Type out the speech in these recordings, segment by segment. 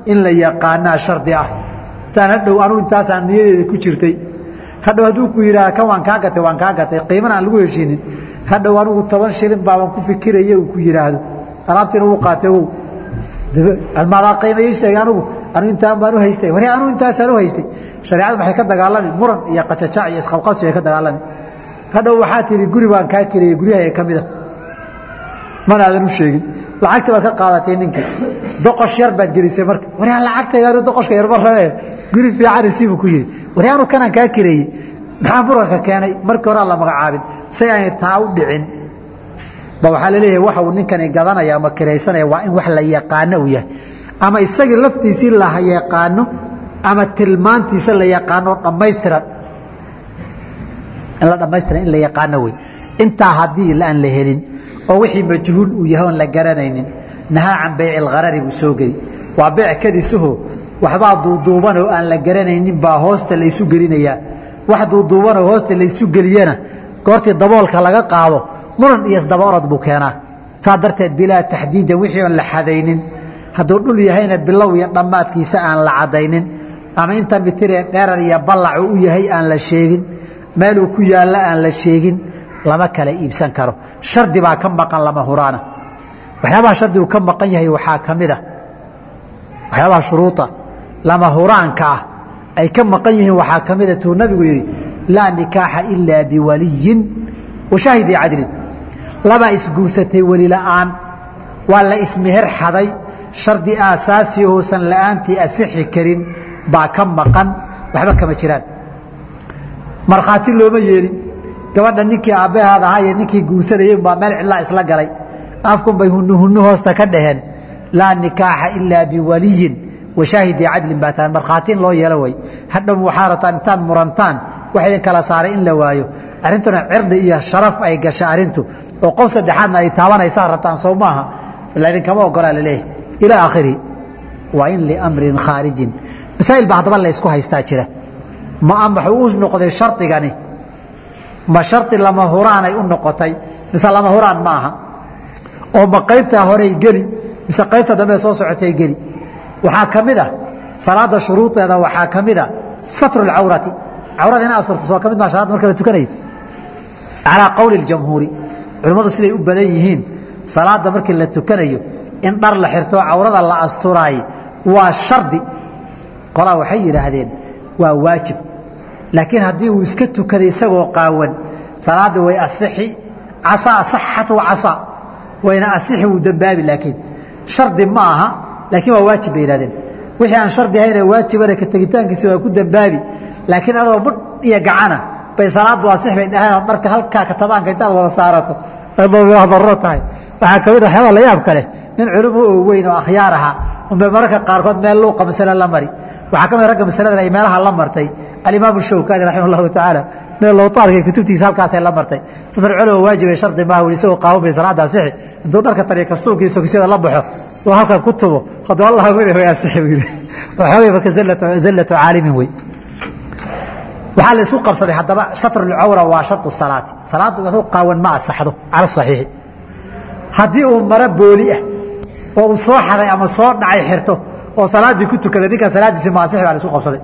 in la yaqaanaa shardi ah saan hadhow anuu intaasaan niyadeeda ku jirtay hadhow hadduu ku yidhaha kan waan kaa gatay waan kaa gatay qiimana aan lagu heshiinin hadhow anigu toban shilin baaban ku fikiraya uu ku yidhaahdo alaabtiina wuu qaatay ogow almaadaa qiima ii sheegay anugu anu intaan baan u haystay wari anu intaasaan u haystay shareecadu maxay ka dagaalami muran iyo qajajac iyo isqabqabsi ay ka dagaalami hadhow waxaa tihi guri baan kaa keliyey guryaha ka mida mana aadan u sheegin lacagta baad ka qaadatay ninkii doqosh yar baad gelisay marka wari lacagtayda doqoshka yarba rabe guri fiican isiibuu ku yidhi wari anu kanaan kaa kireeyey maxaa muranka keenay markii hore aan la magacaabin si aanay taa u dhicin ba waxaa laleeyahay waxa uu ninkani gadanaya ama kiraysanaya waa in wax la yaqaano uu yahay ama isagii laftiisii la yaqaano ama tilmaantiisa la yaqaano dhammaystiran in la dhammaystiran in la yaqaano wey intaa haddii aan la helin oo wixii majhuul uu yahay oon la garanaynin nahaa can bayci algharari buu soo geli waa beec kadisuho waxbaa duuduuban oo aan la garanaynin baa hoosta laysu gelinayaa wax duuduubanoo hoosta laysu geliyana goortii daboolka laga qaado muran iyo isdabaorod buu keenaa saa darteed bilaa taxdiida wixii oon la xadaynin hadduu dhul yahayna bilow iyo dhammaadkiisa aan la cadaynin ama inta mitiree dheerar iyo ballacu u yahay aan la sheegin meeluu ku yaalla aan la sheegin lama kala iibsan karo shardi baa ka maqan lama huraana waxyaabaha shardigu ka maqan yahay waxaa ka mid a waxyaabaha shuruuda lama huraanka ah ay ka maqan yihiin waxaa ka mida tuu nabigu yidhi laa nikaaxa ilaa biwaliyin wa shaahidi cadlin labaa isguursatay weli la'aan waa la ismeher xaday shardi aasaasi oosan la'aantii asixi karin baa ka maqan waxba kama jiraan markhaati looma yeelin gabadha ninkii aabbahaad ahaa iyo ninkii guursanayey baa meel cidlaa isla galay afkun bay hunu hunu hoosta ka dhaheen laa nikaaxa ilaa biwaliyin wa shaahidi cadlin baa tahay markhaati in loo yeelo way hadhow waxaa rabtaan intaad murantaan wax idin kala saaray in la waayo arrintuna cirdi iyo sharaf ay gasha arrintu oo qof saddexaadna ay taabanaysaa rabtaan soo maaha laidinkama ogolaa laleeyahay ilaa aakhirihi waa in liamrin khaarijin masaa'il baa haddaba la ysku haystaa jira ma wuxuu u noqday shardigani ma shardi lama huraanay u noqotay mise lama huraan ma aha oo ma qaybtaa horey geli mise qaybta dambe soo socotay geli waxaa ka mid ah salaada shuruudeeda waxaa ka mid a satru lcawrati cawrada ina asurto soo ka mid maa salaada marka la tukanayo calaa qowli اjamhuuri culimmadu siday u badan yihiin salaada markii la tukanayo in dhar la xirto cawrada la asturaay waa shardi qolaa waxay yidhaahdeen waa waajib laakiin haddii uu iska tukaday isagoo qaawan salaadii way asixi casaa saxat wa casaa wayna asixi wuu dembaabi laakiin shardi ma aha laakiin waa waajib bay yidhahdeen wixii aan shardi ahayne waajibana ka tegitaankiisa waa ku dembaabi laakiin adoo budh iyo gacana bay salaadu asix bay dhaheen dharka halkaa katabaanka intaad wada saarato darro tahay waxaa ka mid waxyaabaa la yaab kale nin culimo oo weyn oo akhyaar ahaa unbay mararka qaarkood meel luuqa masale la mari waxaa ka mid ragga masaladan ay meelaha la martay alimaam shawkani raximah allahu tacaala meel lowtaarka kutubtiisa halkaasay la martay safar culow waajibay shardi maaha weli isagoo qaawan bay salaada asixi intuu dharka tariya kastuunka iyo sogisyada la baxo oo halkan ku tubo hadduu allah weli way asixi buu yidhi waxaa marka zallatu caalimin wey waxaa la isku qabsaday haddaba shatrulcawra waa shardu salaati salaadu aduu qaawan ma asaxdo cala saxiixi haddii uu maro booli ah oo uu soo xaday ama soo dhacay xirto oo salaaddii ku tukaday ninkaa salaaddiisi ma asixi baa la isku qabsaday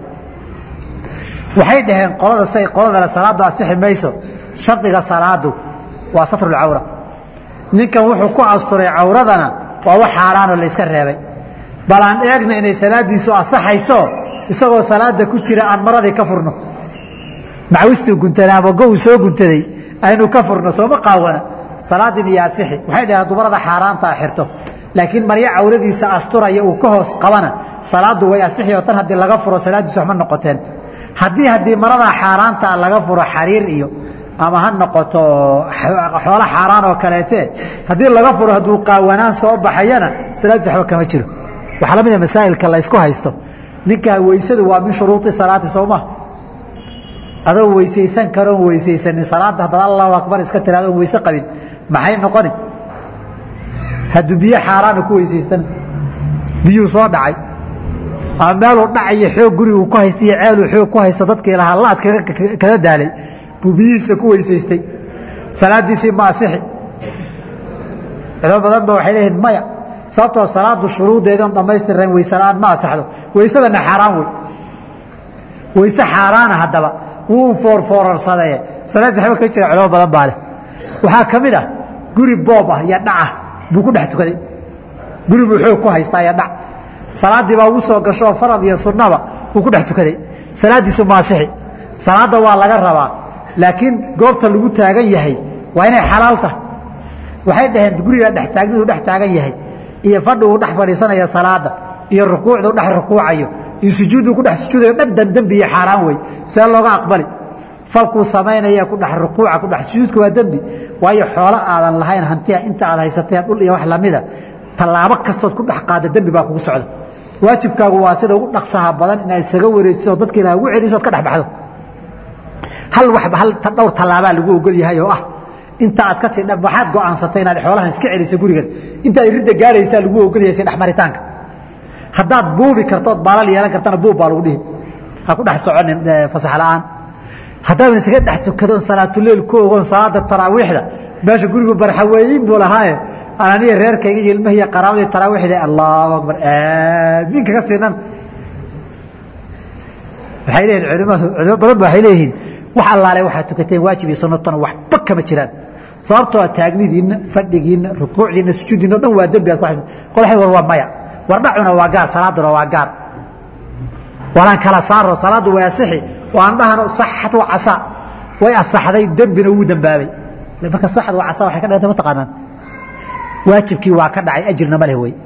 waxay dhaheen qolada say qoladale salaaddu asixi mayso shardiga salaadu waa satrulcawra ninkan wuxuu ku asturay cawradana waa wax xaaraanoo la yska reebay bal aan eegna inay salaaddiisu asaxayso isagoo salaada ku jira aan maradii ka furno macawistuu guntanay ama go uu soo guntaday aynu ka furno sooma qaawana salaaddii miya asixi waxay dhaheen dumarada xaaraantaa xirto laakiin maryo cawradiisa asturaya uu ka hoos qabana salaaddu way asixi oo tan haddii laga furo salaaddiisu waxma noqoteen haddii haddii maradaa xaaraantaa laga furo xariir iyo ama ha noqoto xoolo xaaraan oo kaleete haddii laga furo hadduu qaawanaan soo baxayana salaaddiis waxba kama jiro waxaa la mida masaa'ilka la ysku haysto ninkaa weysadu waa min shuruudi salaati soo ma adoo weysaysan karoon weysaysanin salaadda haddaad allahu akbar iska tiraado oon weyse qabin maxay noqoni hadduu biyo xaaraana ku weysaystana biyuu soo dhacay ama meeluu dhacayo xoog guriguu ku haysta iyo ceeluu xoog ku haysta dadkii lahaa laad kaga daalay buu biyihiisa ku weysaystay salaaddiisii ma asixi culimo badan ba waxay leeyihin maya sababtoo salaadu shuruudeedan dhammaystirnayn wayse la-aan ma asaxdo waysadana xaaraan wey wayse xaaraana haddaba wuu foorfoorarsadee salaadii waxba ka jira culamo badan baa leh waxaa ka mid ah guri boob ah iyo dhacah buu ku dhex tukaday guri buu xoog ku haystaa iyo dhac salaaddii baa ugu soo gasho oo farad iyo sunnaba wuu ku dhex tukaday salaaddiisu maasixi salaadda waa laga rabaa laakiin goobta lagu taagan yahay waa inay xalaal tahay waxay dhaheen guriga dhex taagnidu dhex taagan yahay iyo fadhi uu dhex fadhiisanaya salaada iyo rukuucdu dhex rukuucayo iyo sujuuddu ku dhex sujuudayo dhan dan dembi iyo xaaraan wey see looga aqbali falkuu samaynaya ku dhex rukuuca ku dhex sujuudka waa dembi waayo xoolo aadan lahayn hantiya inta aad haysatee dhul iyo wax lamida tallaabo kastood ku dhex qaada dembi baa kugu socda waajibkaagu waa sida ugu dhaqsaha badan inaad isaga wareejiso oo dadka ilaah ugu celiso od ka dhex baxdo hal waxba hal dhowr tallaabaa lagu ogol yahay oo ah inta aad kasii dha waxaad go'aansatay inaad xoolahan iska celiso gurigan intaad ridda gaadhaysaa lagu ogol yahay si dhexmaritaanka haddaad buubi kartood baalal yeelan kartana buub baa lagu dhihi ha ku dhex soconin fasax la'aan haddaaban isaga dhex tukadoon salaatuleyl ku ogoon salaada taraawiixda meesha gurigu barxaweeyin buu lahaaye ananiya reerkayga iyo ilmahiiyo qaraabadii taraawiixda allahu akbar aamiin kaga siinan waxay leeyihin culimadu culimo badan ba waxay leeyihiin wax allaale waxaad tukateen waajib iyo sunnatana waxba kama jiraan sababtoo a taagnidiinna fadhigiinna rukuucdiinna sujuuddiinna o dhan waa dembi aad ku qolxay war waa maya war dhacuna waa gaar salaaduna waa gaar walaan kala saaro salaaddu way asixi oo aan dhahano saxat wa casaa way asaxday dembina wuu dembaabay marka saxad wa casaa waxay ka dhigantay ma taqaanaan waajibkii waa ka dhacay ajirna ma leh wey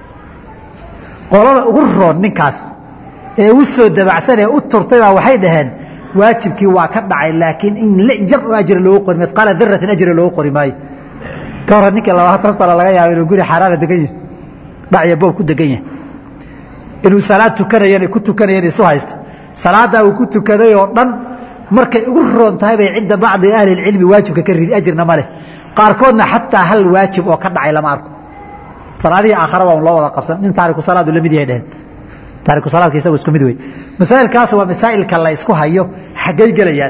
qolada ugu roon ninkaas ee u soo dabacsan ee u turtay baa waxay dhaheen waajibkii waa ka dhacay laakiin in jar oo ajra loogu qori midqaala daratin ajra loogu qori maayo ka hore ninkii labaatan sano laga yaaba inuu guri xaaraana degan yahay dhacya boob ku degan yahay inuu salaad tukanayan ku tukanayan isu haysto salaaddaa uu ku tukaday oo dhan markay ugu roon tahay bay cinda bacdi ahli ilcilmi waajibka ka ridi ajirna ma leh qaarkoodna xataa hal waajib oo ka dhacay lama arko salaadihii aakhara waa loo wada qabsan nin taariku salaadu la mid yahay dheheen taariku salaadka isagu isku mid wey masaa'ilkaas waa masaa'ilka la isku hayo xaggay gelayaan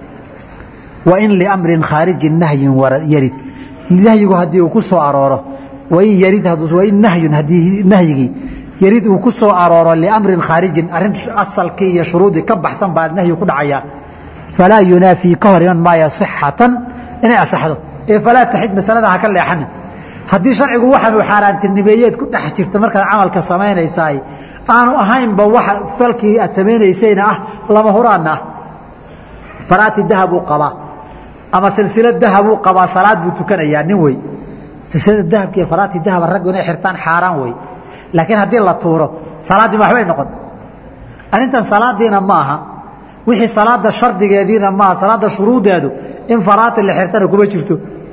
wa in liamrin khaarijin nahyun yarid nahyigu haddii uu ku soo arooro wain yarid wain nahyun haddii nahyigii yarid uu ku soo arooro liamrin khaarijin arrin asalkii iyo shuruudii ka baxsan baa nahyi ku dhacaya falaa yunaafii ka hor iman maayo sixatan inay asaxdo ee falaa taxid masalada ha ka leexanin haddii sharcigu waxaanu xaaraantinimeeyeed ku dhex jirta markaad camalka samaynaysaay aanu ahaynba waxa falkii aad samaynaysayna ah lama huraanna ah faraati dahabuu qabaa ama silsilad dahabuu qabaa salaad buu tukanayaa nin wey silsilada dahabka iyo faraati dahaba raggu inay xirtaan xaaraan wey laakiin haddii la tuuro salaaddii ma waxbay noqon arrintan salaadiina ma aha wixii salaada shardigeediina maaha salaada shuruudeedu in faraati la xirtana kuma jirto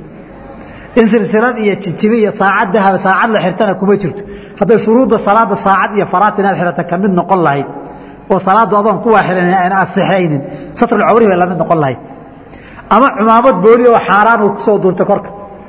in silsilad iyo jijibi iyo saacad dahab saacad la xirtana kuma jirto hadday shuruudda salaada saacad iyo faraati inaad xirata ka mid noqon lahayd oo salaaddu adoon kuwaa xiran ayna asixaynin satrulcawri bay la mid noqon lahayd ama cumaamad booli oo xaaraan uu kusoo duurtay korka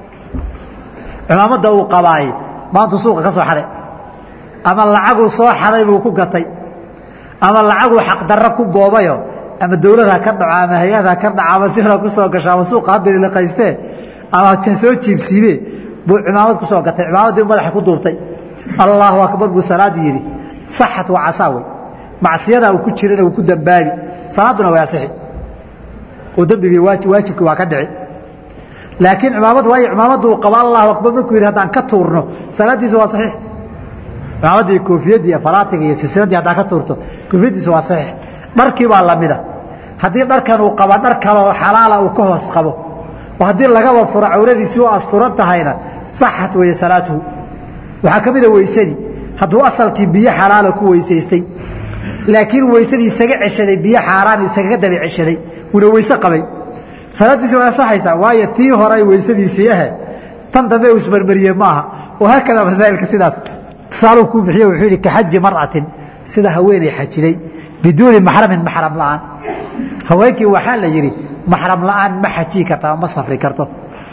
cumaamadda uu qabaay maantuu suuqa ka soo xaday ama lacaguu soo xaday buu ku gatay ama lacaguu xaqdarro ku boobayo ama dawlad ha ka dhaco ama hay-ad ha ka dhaco ama sihra ku soo gasho ama suuqa habiliqaystee ama soo jiibsiibe buu cimaamad ku soo gatay cimaamaddii madaxa ku duubtay allaahu akbar buu salaad yidhi saxat waa casaa wey macsiyadaa uu ku jirana uu ku dambaabi salaadduna way asixi oo dembigii waajibkii waa ka dhici laakiin cimaamad waayo cimaamaddu uu qabo allahu akbar markuu yidhi haddaan ka tuurno salaaddiisa waa saxiix cimaamaddii koofiyadii iyo faraatiga iyo silsiladdii haddaan ka tuurto koofiyaddiisa waa saxiix dharkii baa lamida haddii dharkan uu qaba dhar kaleoo xalaala uu ka hoos qabo oo haddii lagaba furo cawradiisii u asturan tahayna saxat weeye salaatuhu waxaa ka mida weysadii hadduu asalkii biyo xalaala ku weysaystay laakiin weysadii isaga ceshaday biyo xaaraan isagaga daba ceshaday una weyse qabay salaaddiisi waa asaxaysaa waayo tii horay weysadiisii ahe tan dambe uu ismarmariyey maaha oo haakada masaa'ilka sidaas tusaaluu kuu bixiye wuxuu yidhi ka xaji mar'atin sida haweeney xajiday biduuni maxramin maxram la'aan haweenkii waxaa la yidhi maxram la'aan ma xajiyi karta ama ma safri karto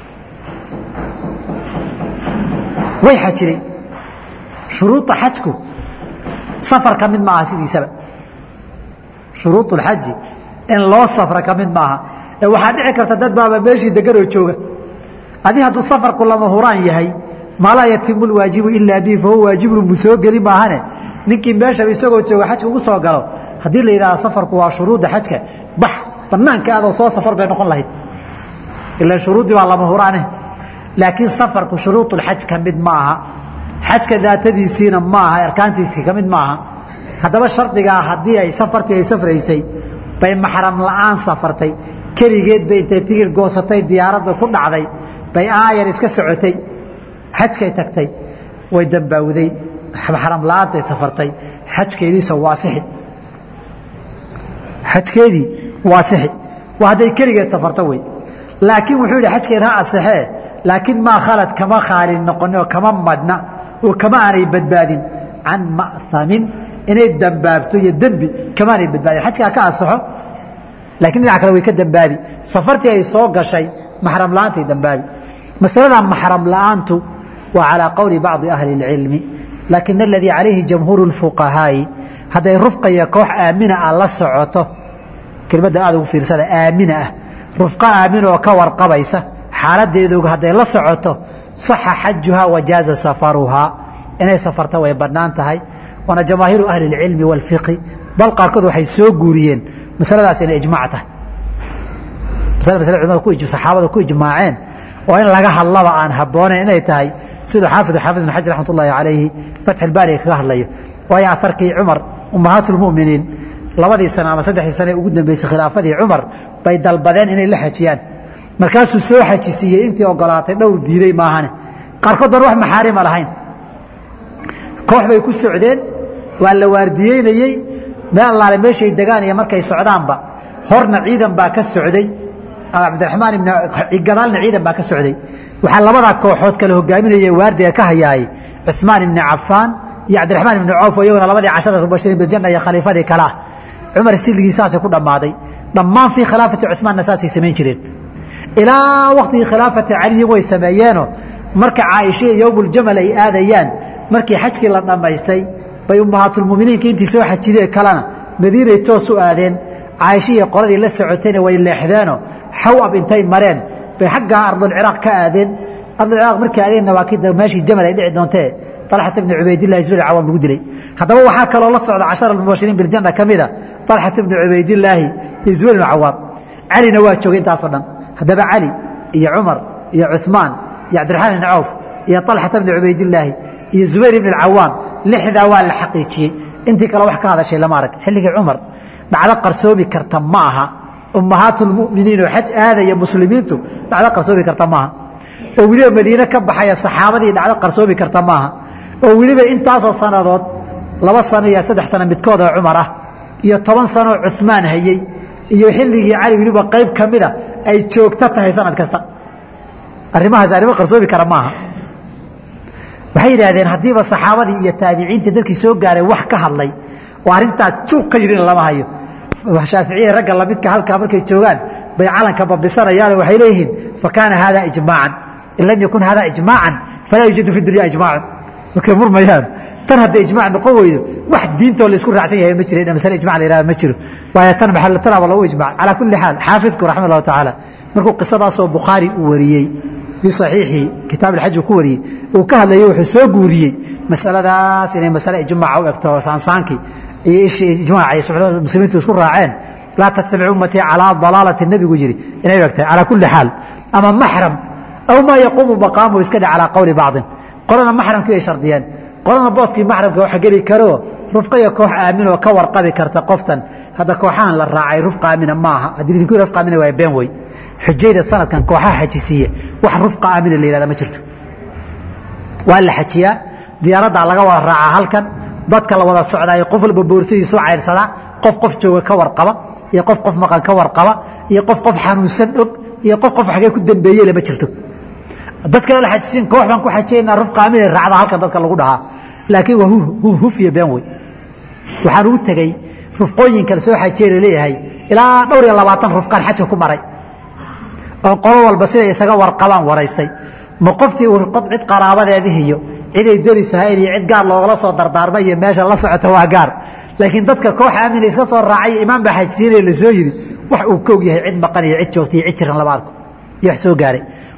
way xajiday shuruuda xajku safar ka mid maaha sidiisaba shuruud اlxaji in loo safra ka mid maaha ee waxaa dhici karta dad baaba meeshii degan oo jooga adi hadduu safarku lama huraan yahay maa laa yatimu lwaajibu ilaa bihi fahuwa waajibun mu soo geli maahane ninkii meeshaba isagoo jooga xajka ugu soo galo haddii la yidhahdo safarku waa shuruudda xajka bax banaanka adoo soo safar bay noqon lahayd ilaan shuruuddii baa lama huraane laakiin safarku shuruudulxaj ka mid ma aha xajka daatadiisiina ma aha arkaantiisii ka mid ma aha haddaba shardigaa haddii ay safartii ay safraysay bay maxram la'aan safartay keligeed bay intay tigir goosatay diyaaradda ku dhacday bay aayar iska socotay xajkay tagtay way dambaawday maxram la'aantay safartay xajkeediisa waasixi xajkeedii waasixi waa hadday keligeed safarto wey laakiin wuxuu yidhi xajkeed ha asixee laakiin maa khalad kama khaalin noqoni oo kama madhna oo kama aanay badbaadin can ma'hamin inay dambaabto iyo dembi kama aanay badbaadin xajka ha ka asaxo laakiin dhinac kale way ka dambaabi safartii ay soo gashay maxram la'aantay dambaabi masalada maxram la'aantu waa calaa qowli bacdi ahli اlcilmi laakin aladii calayhi jamhuuru اlfuqahaa'i hadday rufqa iyo koox aamina ah la socoto kelmadda aad ugu fiirsada aamina ah rufqa aamin oo ka warqabaysa xaaladeedoga hadday la socoto saxa xajuhaa wajaaza safaruhaa inay safarta way bannaan tahay waana jamaahiiru ahli اlcilmi wاlfiqhi bal qaarkood waxay soo guuriyeen masaladaas inay ijmaac tahay masale masale culimada saxaabada ku ijmaaceen oo in laga hadlaba aan habboonayn inay tahay siduu xaafid xaafid ibn xajar raxmat ullaahi calayhi fatx albaariga kaga hadlayo waayo aharkii cumar ummahaat lmu'miniin labadii sano ama saddexdii sane ugu dambeysay khilaafadii cumar bay dalbadeen inay la xajiyaan markaasuu soo xajisiiyey intii ogolaatay dhowr diiday maahane qaarkood baan wax maxaarima lahayn koox bay ku socdeen waa la waardiyeynayey meel allaale meeshay degaan iyo markay socdaanba horna ciidan baa ka socday cabdiraxmaan ibn gadaalna ciidan baa ka socday waxaa labadaa kooxood kale hogaaminaya waardiga ka hayaayey cuثmaan ibni cafaan iyo cabdiraxmaan ibni cawf oo iyaguna labadii cashara mubashiriin biljanna iyo khaliifadii kale ah cumar silligii saasay ku dhammaaday dhammaan fii khilaafati cuثmaanna saasay samayn jireen ilaa waktigii khilaafati caliyi way sameeyeenoo marka caaisha iyo yowmuljamal ay aadayaan markii xajkii la dhammaystay bay ummahaatulmuminiinka intii soo xajidee kalena madiinay toos u aadeen caaisha iyo qoladii la socotayna way leexdeenoo xawab intay mareen bay xaggaa ardulciraaq ka aadeen ardulciraaq markay aadeenna waa kii meeshii jamal ay dhici doontee طalxata bni cubaydillahi zubir cawaam lagu dilay haddaba waxaa kaloo la socda cashara mubashiriin biljanna ka mida طalxata bni cubaydillaahi iyo zubayr ibn cawaam calina waa joogay intaasoo dhan haddaba cali iyo cumar iyo cuثmaan iyo cabdiraxmaan ibni cawf iyo طalxata bni cubaydillaahi iyo zubayr ibn اcawaam lixdaa waa la xaqiijiyey intii kale wax ka hadashay lama arag xilligii cumar dhacdo qarsoomi karta ma aha ummahaat اlmuminiin oo xaj aadaya muslimiintu dhacdo qarsoomi karta maaha oo weliba madiine ka baxaya saxaabadii dhacdo qarsoomi karta maaha oo weliba intaasoo sannadood laba sano iyo saddex sano midkood oo cumar ah iyo toban sanoo cuثmaan hayey iyo xilligii cali weliba qayb ka mida ay joogto tahay sanad kasta arrimahaas arrimo qarsoomi kara maaha waxay yidhaahdeen haddiiba saxaabadii iyo taabiciintii dadkii soo gaaray wax ka hadlay oo arrintaas juuq ka yidhina lama hayo shaaficiyada ragga lamidka halkaa markay joogaan bay calanka babisanayaanoo waxay leeyihiin fa kaana haada ijmaacan in lam yakun haada ijmaacan falaa yuujadu fi dunya ijmaacun markay murmayaan tan hadday ijmaac noqon weydo wax diintoo la isku raacsan yahay ma jira masale ijmac la yihahda ma jiro waayo tan maxallatanaaba lagu ijmac calaa kulli xaal xaafidku raxmat allahu tacaala markuu qisadaasoo bukhaari uu wariyey fii saxiixi kitaab alxaj uu ku wariyey uu ka hadlayay wuxuu soo guuriyey masaladaas inay masale ijmaaca u egto saansaankii iyo ishii ijmaaca iyo suxbada muslimiintu isku raaceen laa tattabic ummatii calaa dalaalati nebigu yidhi inay u egtahay calaa kulli xaal ama maxram aw maa yaquumu maqaamuhu iska dhe calaa qowli bacdin qolana maxramkii ay shardiyeen qolana booskii maxramka waxa geli karoo rufqa iyo koox aamin oo ka warqabi karta qoftan hadda kooxahan la raacay rufqa aamina maaha haddii idinku rufqa aamina waa been wey xujayda sanadkan kooxaha xajisiiye wax rufqa aamina la yihahda ma jirto waa la xajiyaa diyaaraddaa laga wada raacaa halkan dadka la wada socdaayo qof walba boorsadiisu cayrsadaa qof qof jooga ka warqaba iyo qof qof maqan ka warqaba iyo qof qof xanuunsan og iyo qof qof xagee ku dambeeye lama jirto dadka la xajisiin koox baan ku xajiyaynaa rufqa aamina raacda halkan dadka lagu dhahaa laakiin waa huf iyo been wey waxaan ugu tegey rufqooyinka la soo xajiye laleeyahay ilaa dhowr iyo labaatan rufqaan xajka ku maray oo qolo walba siday isaga warqabaan waraystay ma qoftii cid qaraabadeedihiyo ciday derisahayn iyo cid gaar loogala soo dardaarmay iyo meesha la socota waa gaar laakiin dadka koox aamina iska soo raacay imaam baa xajisiinaya la soo yidhi wax uu ka og yahay cid maqan iyo cid joogta iyo cid jiran lama arko iyo wax soo gaaray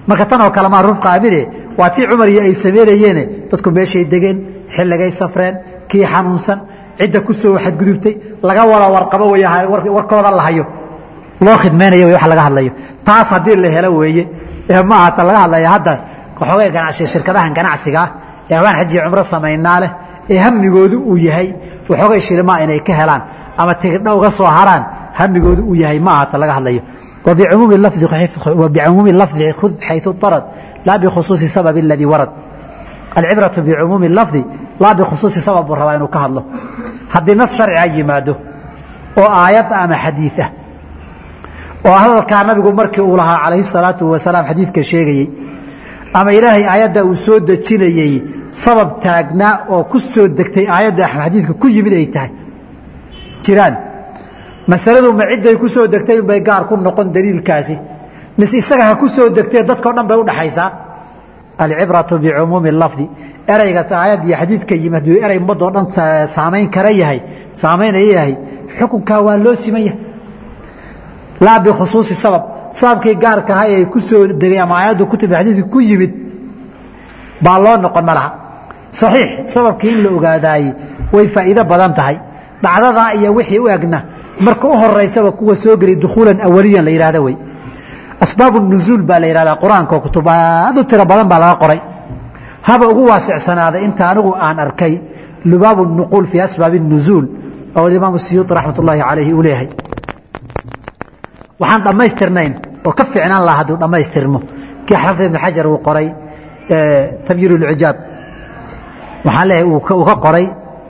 marka tan oo kale maa rufqa amine waa tii cumar iyo ay samaynayeene dadku meeshay degeen xilligay safreen kii xanuunsan cidda ku soo xadgudubtay laga wada warqabo wey warkooda la hayo loo khidmaynayo w wax laga hadlayo taas haddii la helo weeye ee ma aha ta laga hadlaya hadda waxoogay ganacsiga shirkadahan ganacsigaa ee hawaan xaji cumro samaynaa leh ee hamigoodu uu yahay waxoogay shilimaa inay ka helaan ama tigidha uga soo haraan hamigoodu uu yahay ma aha ta laga hadlayo وبعموم اللفظ وبعموم اللفظ خذ حيث اضطرد لا بخصوص سبب الذي ورد العبرة بعموم اللفظ لا بخصوص سبب الربا inuu ka hadlo haddii nas sharciga yimaado oo aayad ama xadiid ah oo hadalkaa nabigu markii uu lahaa calayhi salaatu wasalaam xadiidka sheegayey ama ilaahay aayadda uu soo dejinayey sabab taagnaa oo ku soo degtay aayadda xadiidka ku yimid ay tahay jiraan masaladu ma cidday ku soo degtay unbay gaar ku noqon daliilkaasi mise isaga ha ku soo degtee dadkao dhan bay udhaxaysaa alcibratu bicumuumi lafdi ereyga aayad iyo xadiidka yimi hadduu erey ummadoo dhan saamayn kara yahay saamaynaya yahay xukunkaa waa loo siman yahay laa bikhusuusi sabab sababkii gaarka ahay ay ku soo degay ama aayaddu ku timi xadiidka ku yimid baa loo noqon ma laha saxiix sababkii in la ogaadaayey way faa'iido badan tahay dhacdadaa iyo wixii u egna marka u horeysaba kuwa soo geli dukhuulan awaliyan la yidhahda wey asbaab nuzuul baa la yidhahdaa qur-aanka oo kutub aad u tiro badan baa laga qoray haba ugu waasicsanaada inta anigu aan arkay lubaabu nuquul fii asbaabi nuzuul oo imaam siyuuti raxmat ullaahi calayhi uu leeyahay waxaan dhammaystirnayn oo ka fiicnaan laha hadduu dhammaystirmo kii xafid ibn xajar uu qoray tabyiir ulcijaab waxaan leeyahay uu ka qoray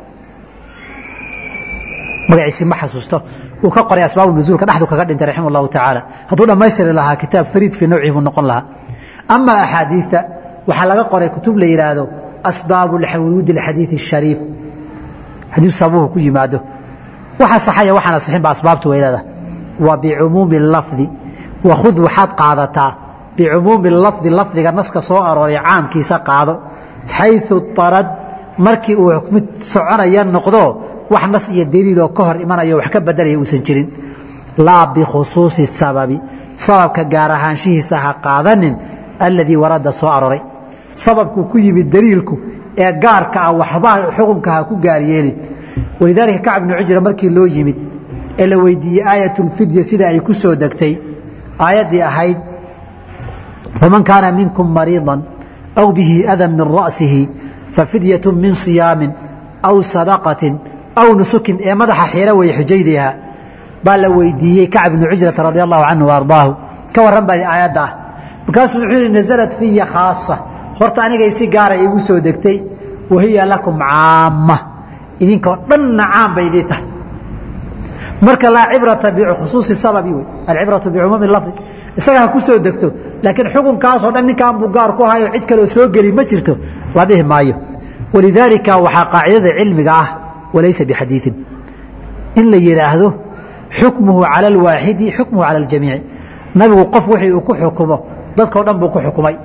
magaciisi ma xasuusto uu ka qoray asbaab nuzuulka dhexdu kaga dhintay raximah allahu tacaala hadduu dhammaystiri lahaa kitaab fariid fii nawcihi buu noqon lahaa ama axaadiida waxaa laga qoray kutub la yidhaahdo asbaabu wuruudi alxadiidi ashariif haddii sababuhu ku yimaado waxa saxaya waxaan asixin ba asbaabtu way leedahay wa bicumuumi lafdi wakhud waxaad qaadataa bicumuumi lafdi lafdiga naska soo arooray caamkiisa qaado xayu arad markii uu mid soconaya noqdo wax nas iyo daliiloo ka hor imanayo wax ka bedelaya uusan jirin laa bikhusuusi sababi sababka gaar ahaanshihiisa ha qaadanin alladii warada soo aroray sababkuu ku yimid daliilku ee gaarka ah waxba xukunka ha ku gaaryeelin walidaalika kacb bnu cujra markii loo yimid ee la weydiiyey aayatulfidya sida ay ku soo degtay aayaddii ahayd faman kaana minkum mariidan aw bihi adan min ra'sihi fafidyatu min siyaamin aw sadaqatin aw nusukin ee madaxa xiira weeye xujaydiiha baa la weydiiyey kacb bnu cujrata radi allahu canhu wa ardaahu ka warran baa aayadda ah markaasuu wuxuu yihi nasalat fiya khaasa horta anigay si gaara iigu soo degtay wahiya lakum caama idinkoo dhanna caam bay idii tahay marka laa cibrata bikhusuusi sababi wey alcibratu bicumuumi lafdi isaga ha ku soo degto laakiin xukunkaasoo dhan ninkan buu gaar ku hayo cid kaleo soo geli ma jirto la dhihi maayo walidaalika waxaa qaacidada cilmiga ah walaysa bixadiiin in la yidhaahdo xukmuhu cala alwaaxidi xukmuhu cala aljamiici nabigu qof wixii uu ku xukumo dadkao dhan buu ku xukumay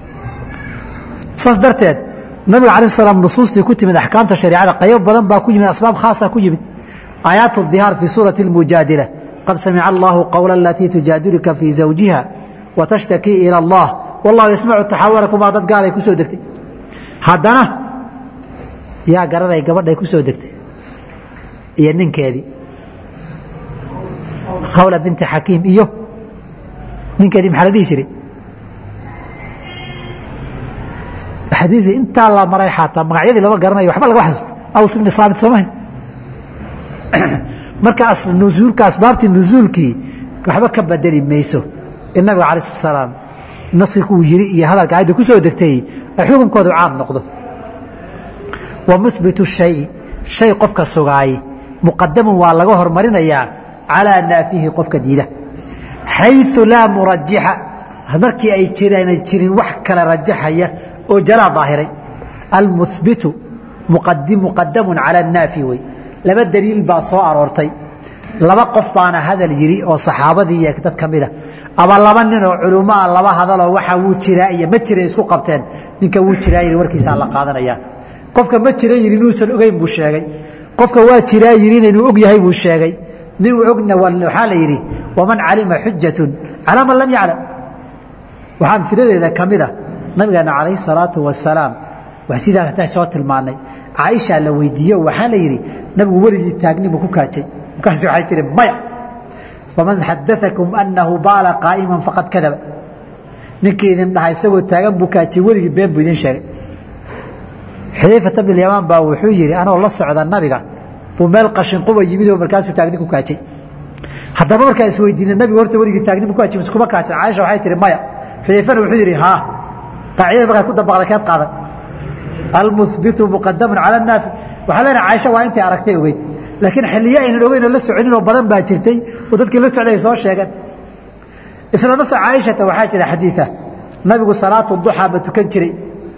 saas darteed nabiga alah salaam nusuustii ku timid axkaamta shareicada qaybo badan baa ku yimid asbaab khaasa ku yimid aayaat dihaar fii suurati اlmujaadila qad samica allahu qowla alatii tujaadilka fii zawjiha watashtakii ila allah wallahu yasmacu taxawurakumaa dad gaalay ku soo degtay haddana yaa garanay gabadhay ku soo degtay iyo ninkeedii khawla binti xakiim iyo ninkeedii maxaa la dhihi jiray xadiidii intaa la maray xataa magacyadii lama garanayo waxba laga xasuusto aws ibni saamit soo mahay markaas nusuulka asbaabtii nusuulkii waxba ka bedeli mayso in nabiga alayh salaam naskiku uu yiri iyo hadalka ayadda ku soo degtay ay xukunkoodu caam noqdo wa muhbitu shayi shay qofka sugaay muqadamun waa laga hormarinayaa calaa naafihi qofka diida xayu laa murajixa markii ay jirana jirin wax kala rajaxaya oo jalaa daahiray almuhbitu muqadamun cala naafi wey laba daliil baa soo aroortay laba qof baana hadal yidhi oo saxaabadii iyo dad ka mida ama laba nin oo culummoa laba hadaloo waxa wuu jiraa iyo ma jira isku qabteen ninka wuu jiraa yidhi warkiisaa la qaadanaya qofka ma jira yidhi inuusan ogeyn buu sheegay qofka waa jiraa yidhina inuu og yahay buu sheegay nin ogna waxaa la yidhi waman calima xujatun calaa man lam yaclam waxaa amfiladeeda ka mid a nabigeena calayhi salaatu wasalaam wax sidaa hataa soo tilmaanay caaishaa la weydiiye waxaa la yidhi nabigu weligii taagni ma ku kaajay markaas waxay tihi maya faman xadaakum annahu baala qaa'iman faqad kadaba ninkii idin dhaha isagoo taagan buu kaajay weligii been buu idin sheegay xudayfata bn yamaan baa wuxuu yidhi anoo la socda nabiga buu meel qashinquba yimid oo markaasuu taagni ku kaajay haddaba markaa isweydiina nabigu horta weligii taagni ma ku kaajay miskuma kaajay caaisha waxay tihi maya xudayfana wuxuu yidhi haa qaacidada markaad ku dabaqda keed qaadan almuhbitu muqadamun cala naafi waxaa leenahay caaisha waa intay aragtay ogeyd laakiin xilliyo aynan ogeyn oo la soconin oo badan baa jirtay oo dadkii la socday ay soo sheegeen isla nafsa caaishata waxaa jira xadiida nabigu salaatu duxaa ba tukan jiray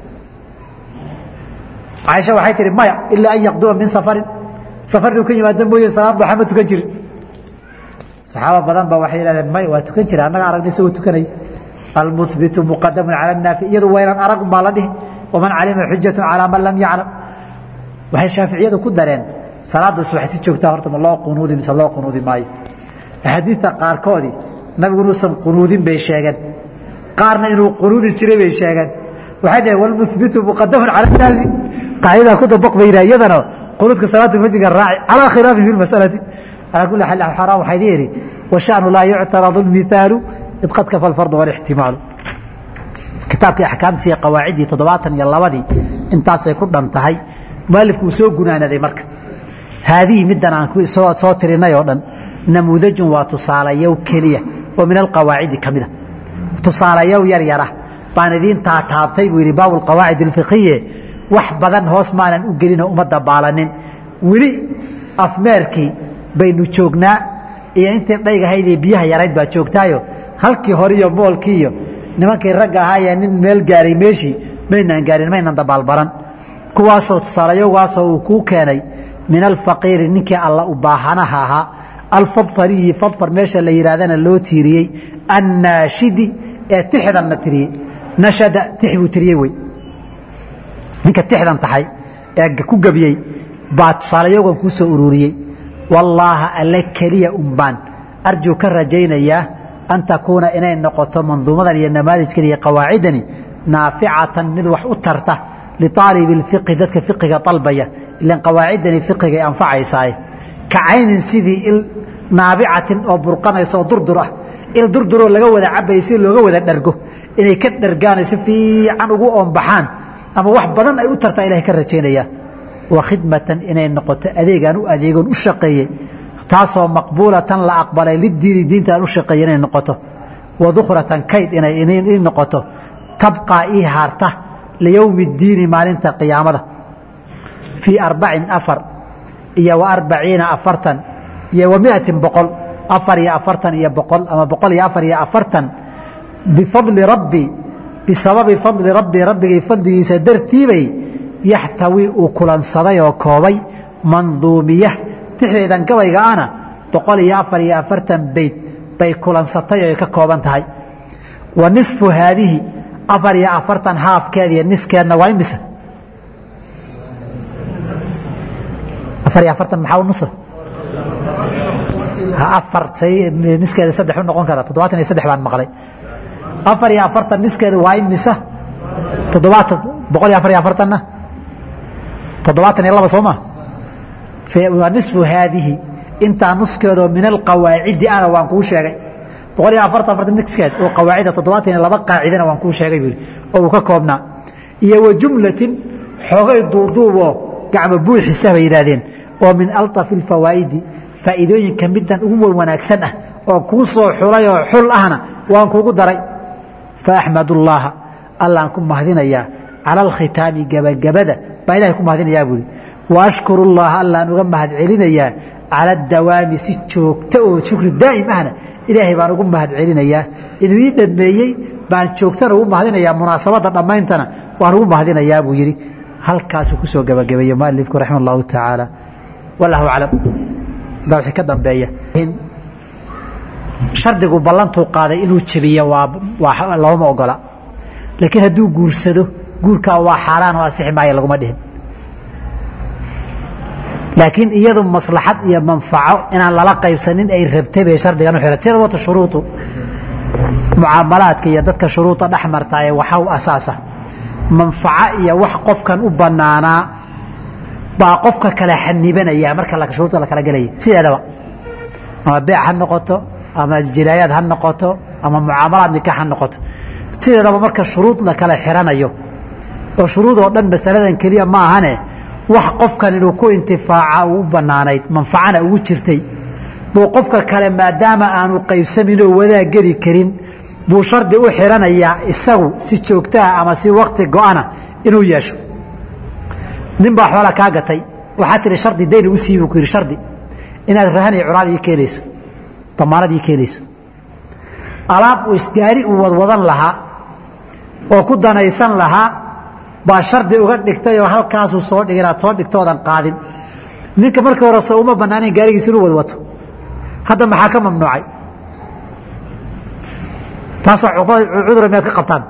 caaisha waxay tihi maya ilaa an yaqduma min safarin safar inuu ka yimaado mooye salaad duxa ma tukan jirin saxaaba badan ba waxay yidhahdeen may waa tukan jira annaga aragnay isagoo tukanaya almuhbitu muqadamun cala naafi iyadu waynan arag baa la dhihi waman calima xujatu calaa man lam yaclam waxay shaaficiyadu ku dareen salaada subax si joogtaa horta ma loo qunuudi mise loo qunuudi maayo axaadiidta qaarkoodii nabigu inuusan qunuudin bay sheegeen qaarna inuu qunuudi jiray bay sheegeen waxay dhaheen walmuhbitu muqadamun cala naafi qaacidaa ku dabaq bay yidhaha iyadana qunuudka salaata masjidka raaci calaa khilaafi fi lmasalati calaa kulli xaal xaraa waxay leeyihi washanu laa yuctaradu lmithaalu id qad kafa alfardu walixtimaalu kitaabkii axkaamtiisa qawaaciddii toddobaatan iyo labadii intaasay ku dhan tahay mualifku uu soo gunaanaday marka haadihi middan aan soo tirinay oo dhan namuudajun waa tusaalayow keliya oo min alqawaacidi ka mida tusaalayow yar yara baan idiin taataabtay buu yidhi baabu alqawaacid alfiqhiye wax badan hoos maanan u gelinoo uma dabaalanin weli afmeerkii baynu joognaa iyo intii dhaygahaydee biyaha yarayd baa joogtaayo halkii hore iyo moolkii iyo nimankii ragga ahaayee nin meel gaaray meeshii maynaan gaarin maynan dabaalbaran kuwaasoo tusaalayogaasoo uu kuu keenay min alfaqiiri ninkii alla u baahanaha ahaa alfadfariyi fadfar meesha la yidhahdana loo tiiriyey annaashidi ee tixdanna tiriyey nashada tix buu tiriyey wey ninka tixdan tahay ee ku gebiyey baa tusaalayogan kuu soo ururiyey wallaaha alle keliya umbaan arjuu ka rajaynayaa an takuuna inay noqoto manduumadan iyo namaadijkan iyo qawaacidani naaficatan mid wax u tarta liaalibi اfiqhi dadka fiqiga dalbaya ilan qawaacidani fiqigay anfacaysaaye ka caynin sidii il naabicatin oo burqanaysa oo durdur ah il durduroo laga wada cabaya si looga wada dhargo inay ka dhargaano si fiican ugu oombaxaan ama wax badan ay u tartaa ilahay ka rajaynaya wa khidmatan inay noqoto adeegaan u adeegoon u shaqeeyey taasoo maqbuulatan la aqbalay lidiini diinta aan u shaqeeyey inay noqoto wa dukhratan kayd inay noqoto tabqaa ii haarta liyowmi اdiini maalinta qiyaamada fii arbacin afar iyo wa arbaciina afartan iyo wa miatin boqol afar iyo afartan iyo boqol ama boqol iyo afar iyo afartan bifadli rabbi bisababi fadli rabbi rabbigay fadligiisa dartiibay yaxtawi uu kulansaday oo koobay manduumiya tixdeedan gabayga ana boqol iyo afar iyo afartan beyd bay kulansatay oo ka kooban tahay wa nisfu haadihi afar iyo afartan haafkeed iyo niskeedna waa imise afar iyo afartan maxaa u nusa afar niskeeda saddex u noqon kara toddobaatan iyo saddex baan maqlay afar iyo afartan niskeeda waa imise toddobaatan boqol iyo afar iyo afartanna toddobaatan iyo laba soo ma waa nisfu haadihi intaa nuskeedoo min alqawaacidi ana waan kuu sheegay boqol iyo afartan afartan niskeed oo qawaacida toddobaatan iyo laba qaacidana waan kuu sheegay buu oo uu ka koobnaa iyo wa jumlatin xoogay duuduuboo gacmo buuxisa bay yidhaahdeen oo min alطafi اlfawaa'idi faa'iidooyinka middan ugu wanaagsan ah oo kuu soo xulay oo xul ahna waan kuugu daray faaxmad ullaaha allaan ku mahadinayaa cala alkhitaami gebagabada baa ilahay ku mahadinayaa buuri wa ashkuru llaha allaan uga mahad celinayaa cala adawaami si joogta oo shukri daa'im ahna ilaahay baan ugu mahad celinayaa inuu ii dhameeyey baan joogtana ugu mahadinayaa munaasabadda dhammayntana waan ugu mahadinayaa buu yidhi halkaasuu kusoo gebagabeeyey mualifku raxima allahu tacaala wallahu aclam daa wixii ka dambeeya shardigu ballantuu qaaday inuu jebiyo waa looma ogola laakiin hadduu guursado guurkaa waa xaaraan oo asixi maayo laguma dhihin laakiin iyadu maslaxad iyo manfaco inaan lala qaybsanin ay rabtay bay shardigan u xirat sida wata shuruudu mucaamalaadka iyo dadka shuruuda dhex martaaye waxaa u asaasa manfaco iyo wax qofkan u banaanaa baa qofka kale xanibanaya marka shuruuda la kala gelaya sideedaba ama beec ha noqoto ama jinaayaad ha noqoto ama mucaamalaad nikaax ha noqoto sideedaba marka shuruud la kala xiranayo oo shuruud oo dhan masaladan keliya ma ahane wax qofkan inuu ku intifaaca uu u banaanayd manfacana ugu jirtay buu qofka kale maadaama aanu qaybsamin oo wadaag geli karin buu shardi u xiranayaa isagu si joogtaha ama si wakti go-ana inuu yeesho nin baa xoola kaa gatay waxaa tihi shardi dayn u sii buu ku yidhi shardi inaad rahan iyo curaal ii keenayso damaanad ii keenayso alaab uu isgaari uu wadwadan lahaa oo ku danaysan lahaa baa shardi uga dhigtay oo halkaasuu soo dhig inaad soo dhigtoodan qaadin ninka markii hore soo uma banaanayn gaarigiisa inuu wadwato hadda maxaa ka mamnuucay taasoo cudura miyaad ka qabtaan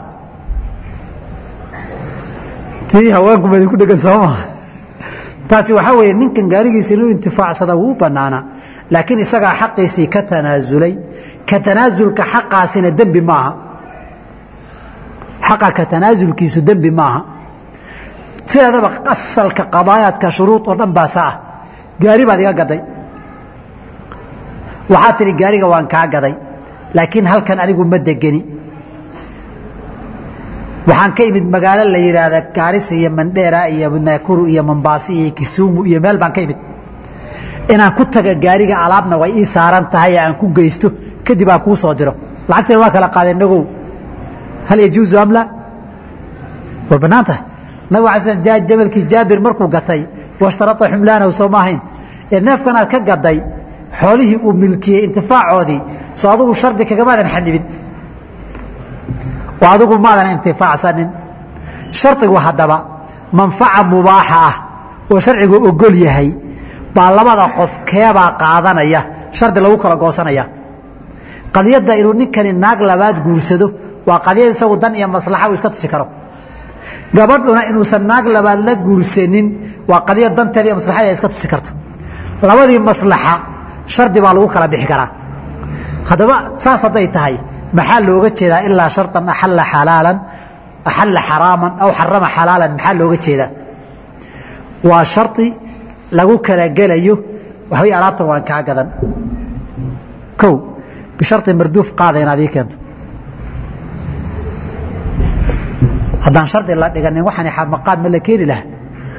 tii haweenku ma idinku dhegan sooma taasi waxaa weeye ninkan gaarigiisa inuu intifaacsada wuu u banaanaa laakiin isagaa xaqiisii ka tanaasulay ka tanaasulka xaqaasina dembi maaha xaqa ka tanaasulkiisu dembi maaha sideedaba asalka qadaayaadka shuruud oo dhan baasa ah gaari baad iga gaday waxaa tihi gaariga waan kaa gaday laakiin halkan anigu ma degeni waxaan ka imid magaalo la yidhaahda gaarisa iyo mandheera iyo nakuru iyo mombaasi iyo kisumu iyo meel baan ka imid inaan ku taga gaariga alaabna way ii saaran tahay aan ku geysto kadib aan kuu soo diro lacagteena waa kala qaadeen nagow hal yajuuzu am la way bannaan tahay nabig ala sl jamalkii jaabir markuu gatay washtarata xumlaanahu soo ma ahayn ee neefkan aad ka gaday xoolihii uu milkiyey intifaacoodii soo adigu shardi kagamaadan xanibin oo adigu maadan intifaacsanin shardigu haddaba manfaca mubaaxa ah oo sharcigu ogol yahay baa labada qof keebaa qaadanaya shardi lagu kala goosanaya qadiyadda inuu ninkani naag labaad guursado waa qadiyad isagu dan iyo maslaxa uu iska tusi karo gabadhuna inuusan naag labaad la guursanin waa qadiyad danteeda iyo maslaxadeeda iska tusi karto labadii maslaxa shardi baa lagu kala bixi karaa haddaba saas hadday tahay maxaa looga jeedaa ilaa sharطan axalla xalaalan axalla xaraaman aw xarama xalaalan maxaa looga jeedaa waa shardi lagu kala gelayo waxbay alaabtan waan kaa gadan kow bisharطi marduuf qaada inaad ii keento haddaan shardi la dhiganin waxaan xamaqaad ma la keeni laha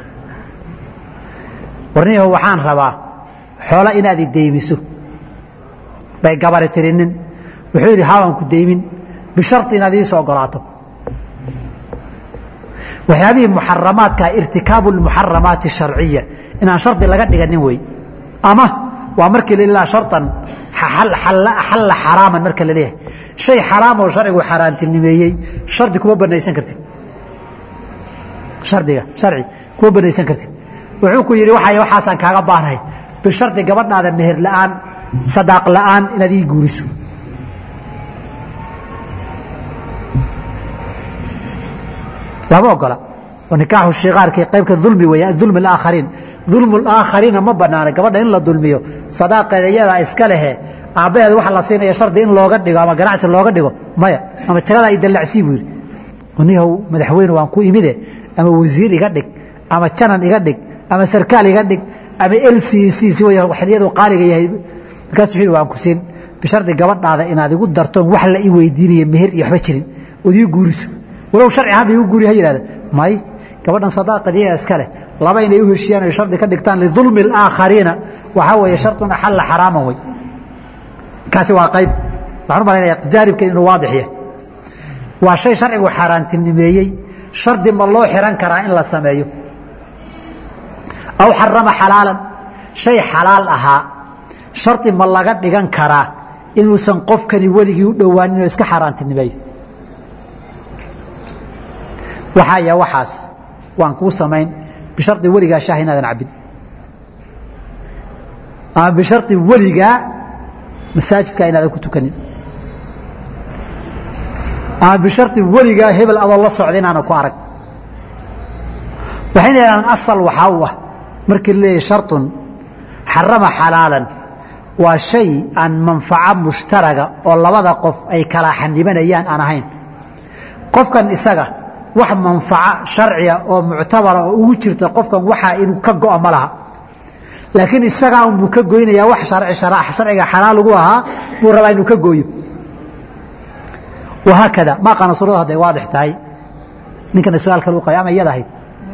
warniyaho waxaan rabaa xoola inaad i deymiso bay gabari tirinin wuxuu yidhi haawan ku deymin bishari inaad ii soo ogolaato waxyaabihii muxaramaadka irtikaabu muxaramaati sharciya inaan shardi laga dhiganin wey ama waa markii lilaa sharan xalla xaraaman marka la leeyahay shay xaraam oo sharcigu xaaraantinimeeyey shardi kuma banaysan kartid shardiga sharci kuma banaysan kartid wuxuu ku yidhi waay waxaasaan kaaga baanahay bishardi gabadhaada meher la'aan sadaaq la'aan inaad ii guuriso lama ogola oo nikaaxu shikaarkii qaybka dulmi weeye adulm alaakhariin dulmu alaakhariina ma banaana gabadha in la dulmiyo sadaaqeeda iyadaa iska lehe aabbaheed waxa la siinaya shardi in looga dhigo ama ganacsi looga dhigo maya ama jagadaa i dallacsii buu yidhi nihow madaxweyne waan ku imide ama wasiir iga dhig ama janan iga dhig ama sarkaal iga dhig ama lcc si way waxyadu qaaliga yahay markaasuu yidhi waan ku siin bishardi gabadhaada inaad igu dartoon wax la ii weydiinaya meher iyo waxba jirin ood ii guuriso walow sharci ahaan ba igu guuri ha yidhahda may gabadhan sadaaqadiyaa iska leh laba inay u heshiyaan oy shardi ka dhigtaan lidulmi alaakhariina waxaa weeye shardun axalla xaraaman wey kaasi waa qayb waxaan u malaynaya jaaribkan inuu waadix yahay waa shay sharcigu xaaraantinimeeyey shardi ma loo xiran karaa in la sameeyo aw xarama xalaalan shay xalaal ahaa shardi ma laga dhigan karaa inuusan qofkani weligii u dhowaanin oo iska xaaraantinimeeyo waxaa ya waxaas waan kuu samayn bishardi weligaa shaah inaadan cabbin ama bishardi weligaa masaajidka inaadan ku tukanin ama bishardi weligaa hebel adoo la socda inaanan ku arag waxayna yidhahdaan asal waxaa u ah markii la leeyahay sharطun xarama xalaalan waa shay aan manfaco mushtaraga oo labada qof ay kala xanibanayaan aan ahayn qofkan isaga wax manfaco sharciga oo muctabara oo ugu jirta qofkan waxaa inuu ka go'a ma laha laakiin isagaa unbuu ka goynayaa wax sharciga xalaal ugu ahaa buu rabaa inuu ka gooyo wahaakada ma aqaana suurada hadday waadix tahay ninkana su-aal kale u qabay ama iyada ahayd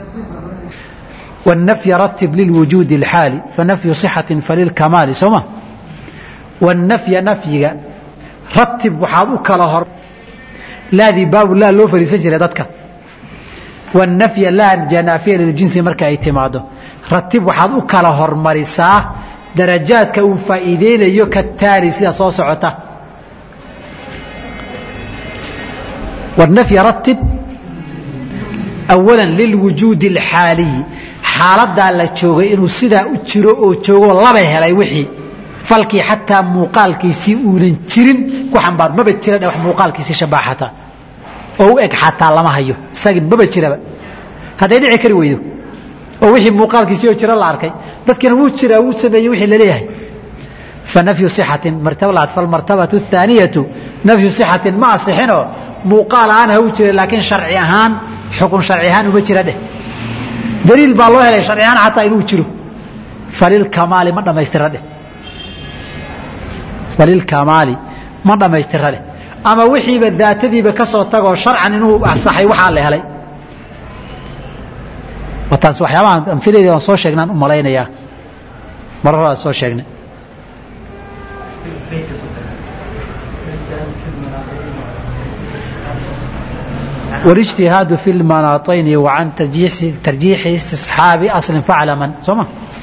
والنفي رتب للوجود الحالي فنفي صحة فللكمال سوما والنفي نفيga رتب waxaad u kala hor laadii baabu laa loo fariisan jiray dadka والنفي laa janaafiya liljinsi marka ay timaado ratib waxaad u kala hormarisaa darajaadka uu faa'iideynayo ka taali sida soo socota والنفي رتب أولا للوجود الحاaliي xaaladaa la joogay inuu sidaa u jiro oo joogo laba helay wixii falkii xataa muuqaalkiisii uunan jirin ku xambaar maba jira wax muuqaalkiisii shabaa xataa oo u eg xataa lama hayo isagii maba jiraba hadday dhici kari weydo oo wixii muuqaalkiisii oo jira la arkay dadkina wuu jiraa wuu sameeyey wixii laleeyahay fanafyu صixatin martaba laad falmartabatu الثaaniyatu nafyu صixatin ma asixinoo muuqaal ahaan ha u jira laakiin sharci ahaan xukun sharci ahaan uma jira dheh daliil baa loo helay sharci ahaan xataa inuu jiro falilkamaali ma dhammaystira dheh falilkamaali ma dhammaystira dheh ama wixiiba daatadiiba ka soo tagoo sharcan inuu asaxay waxaa la helay taas waxyaabaha amfiladeeda aan soo sheegnaan u malaynayaa marar hore aan soo sheegnay والاجتهاad في المناطين وعن ترجيح استصحاaب أصل فعلما soma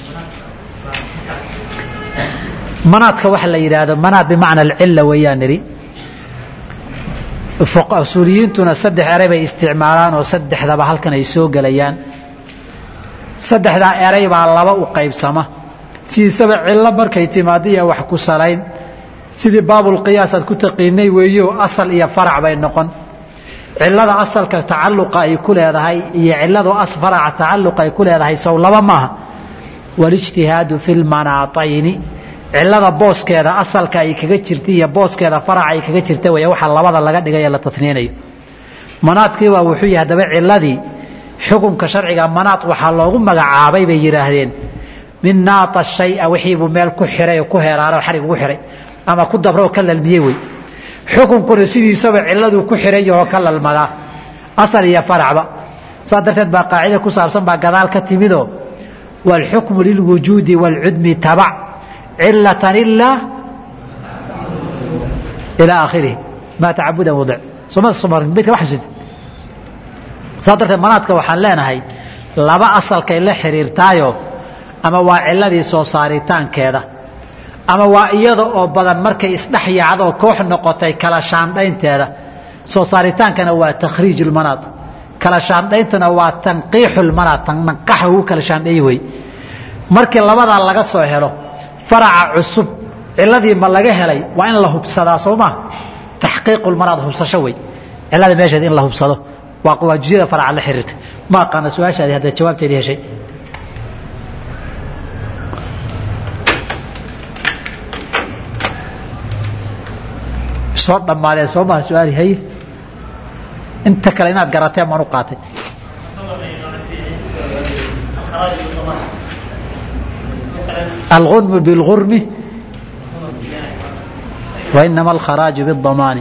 manaadka waxa la yidhaahdo manaad bimacna alcila weeyaan nidhi usuuliyiintuna saddex eray bay isticmaalaan oo saddexdaba halkan ay soo gelayaan saddexdaa eray baa laba u qaybsama sidiisaba cillo markay timaado iyo wax ku salayn sidii baabulqiyaas aad ku taqiinay weeyo asal iyo farac bay noqon cilada asalka tacaluqa ay ku leedahay iyo ciladu faraca tacaluqa ay ku leedahay sow laba maaha walijtihaadu fi lmanaatayni cilada booskeeda asalka ay kaga jirta iyo booskeeda faraca ay kaga jirta wey waxa labada laga dhigay la tasniynayo manaadkiibaa wuxuu yahay haddaba ciladii xukunka sharciga manaad waxaa loogu magacaabay bay yidhaahdeen min naata shaya wixiibuu meel ku xiray oo ku heraaro xarig ugu xiray ama ku dabro oo ka lalmiyey wey xukunkuna sidiisaba ciladuu ku xiran yahoo ka lalmadaa asal iyo faracba saa darteed baa qaacida ku saabsan baa gadaal ka timidoo wاlxukmu lilwujuudi wاlcudmi tabac cilatan ilaa ilaa aakhirihi maa tacabudan wadic somabeydka wa xusud saa darteed manaadka waxaan leenahay laba asalkay la xiriirtaayo ama waa ciladii soo saaritaankeeda ama waa iyada oo badan markay isdhex yaacdoo koox noqotay kala shaandhaynteeda soo saaritaankana waa takhriij ulmanaad kala shaandhayntuna waa tanqiixulmanaad nanqaxa ugu kala shaandheey wey markii labadaa laga soo helo faraca cusub ciladii ma laga helay waa in la hubsadaa soo maa taxqiiqulmanaad hubsasho wey cilada meesheed in la hubsado waa waajiyada faraca la xiriirta ma aqaana su-aashaadi hadda jawaabteedii heshay soo dhammaadeen soo maha su-aali haye inta kale inaad garateen maan u qaatay algunmu biاlgurmi wainama alkharaaju biاdamaani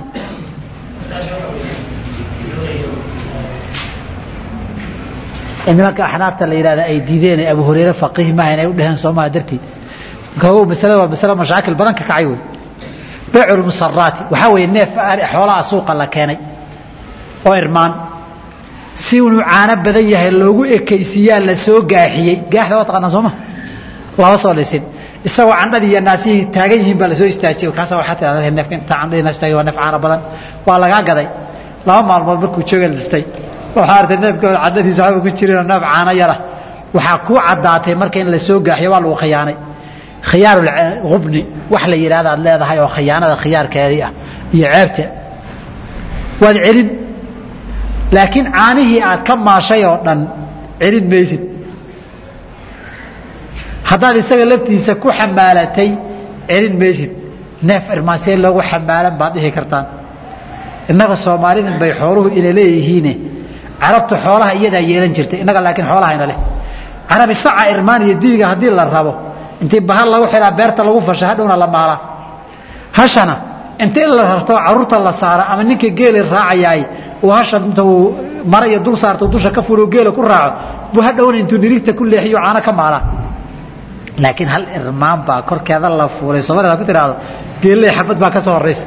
nimanka axnaafta la yihahda ay diideen abu hureyre faqiih maaha inay u dheheen soo maha darteed marka masalada waa masale mashaakil badan ka kacay wey baycu lmusaraati waxaa weeye neef xoolaha suuqa la keenay oo irmaan si inuu caano badan yahay loogu ekaysiiyaa la soo gaaxiyey gaaxda waa taqaanaa sooma lama soo lisin isagoo candhadii iyo naasihii taagan yihiin baa lasoo istaajiyey kaasa waxaa tirahda neefka inta candhadii naas taagay waa neef caano badan waa lagaa gaday laba maalmood markuu jooga listay waxaa artay neefkooda candhadiisa waxba ku jirinoo neef caano yara waxaa kuu caddaatay marka in la soo gaaxiyo waa lagu khiyaanay khiyaarulhubni wax la yidhahda ad leedahay oo khiyaanada khiyaarkeedii ah iyo ceebta waad celin laakiin caanihii aad ka maashay oo dhan celin maysid haddaad isaga laftiisa ku xamaalatay celin maysid neef irmaasee loogu xamaalan baad dhihi kartaan innaga soomaalidan bay xooluhu ina leeyihiine carabtu xoolaha iyadaa yeelan jirtay innaga laakiin xoolahayna leh carabi saca irmaan iyo dibiga haddii la rabo intii bahal lagu xidhaa beerta lagu fasha hadhowna la maalaa hashana inta in la rarto caruurta la saara ama ninka geeli raacayaay uu hasha inta uu mara iyo dul saarto dusha ka fulo geela ku raaco buu hadhowna intuu nirigta ku leexiyo caano ka maalaa laakiin hal irmaan baa korkeeda la fuulay soomaalida ku tiraahdo geelley xabad baa ka soo horaysa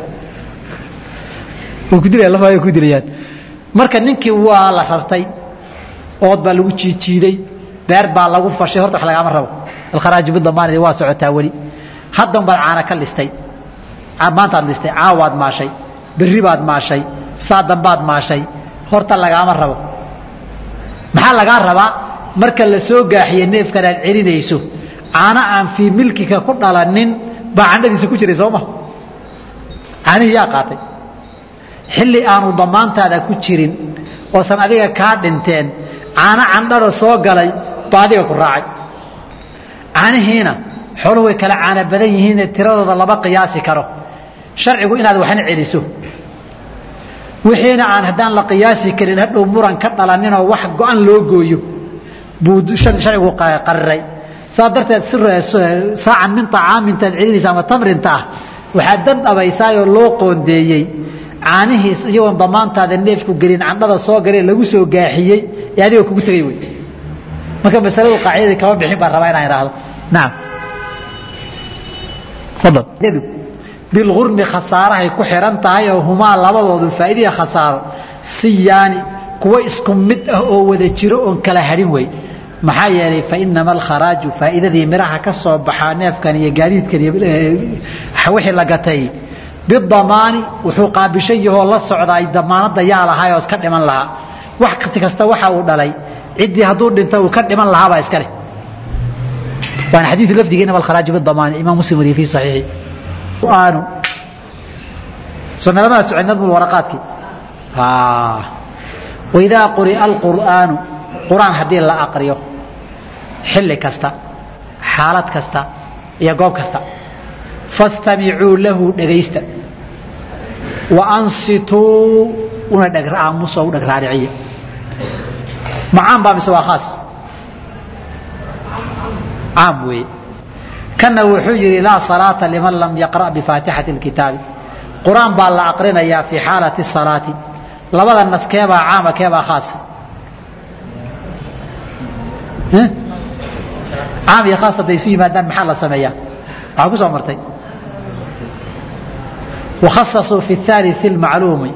kudilaya ku dilayaan marka ninkii waa la rartay ood baa lagu jiijiiday beer baa lagu fashay horta wax lagaama rabo alkharaaju bidamaanidi waa socotaa weli haddan baad caana ka listay maantaad listay caawaad maashay berri baad maashay saadambaad maashay horta lagaama rabo maxaa lagaa rabaa marka la soo gaaxiye neefkan aad celinayso caano aan fii milkika ku dhalanin baa candhadiisa ku jiray sooma caanihii yaa qaatay xilli aanu damaantaada ku jirin oosan adiga kaa dhinteen caano candhada soo galay baa adiga ku raacay caanihiina xooluhu way kala caano badan yihiine tiradooda lama qiyaasi karo sharcigu inaad waxna celiso wixiina aan haddaan la qiyaasi karin hadhow muran ka dhalaninoo wax go-an loo gooyo buu sharcigu qariray saa darteed saacan min acaamintaad celinaysa ama tamrinta ah waxaad dan dhabaysaayoo loo qoondeeyey caanihiis iyagoon damaantaada neefku gelin candhada soo galee lagu soo gaaxiyey ee adigoo kugu tegay wey marka masaladu qaacidadii kama bixin baan rabaa inaan idhaahdo naam fadal bilgurmi khasaarahay ku xihan tahay oo humaa labadoodu faa'iidaya khasaaro siyaani kuwo isku mid ah oo wada jiro oon kala hadhin wey maxaa yeelay fainama alkharaaju faa'iidadii midhaha ka soo baxaa neefkan iyo gaadiidkan iyo wixii la gatay bidamaani wuxuu qaabishan yahoo la socdaa damaanadda yaa lahaa oo iska dhiman lahaa wax kasta waxa uu dhalay ciddii hadduu dhinta uu ka dhiman lahaabaa iska leh waana xadiid lafdiga inama alkharaaju bidamaani imaam muslim wariye fi saxiixi qur'aanu sunnalamada socay nadmul waraqaadkii waidaa quri'a alqur'aanu qur'aan haddii la aqriyo xilli kasta xaalad kasta iyo goob kasta fastamicuu lahu dhegaysta wa ansituu una dhegaamuso u dheg raariciya macaan baa mise waa khaas caam weeye kana wuxuu yidhi laa salaata liman lam yaqra' bifaatixati اlkitaabi qur-aan baa la aqrinayaa fii xaalati salaati labada nas keebaa caama keebaa khaasa caam iyo khaas hadday isu yimaadaan maxaa la sameeyaa waxaa ku soo martay wakhasasuu fi الثالث اlmacluumi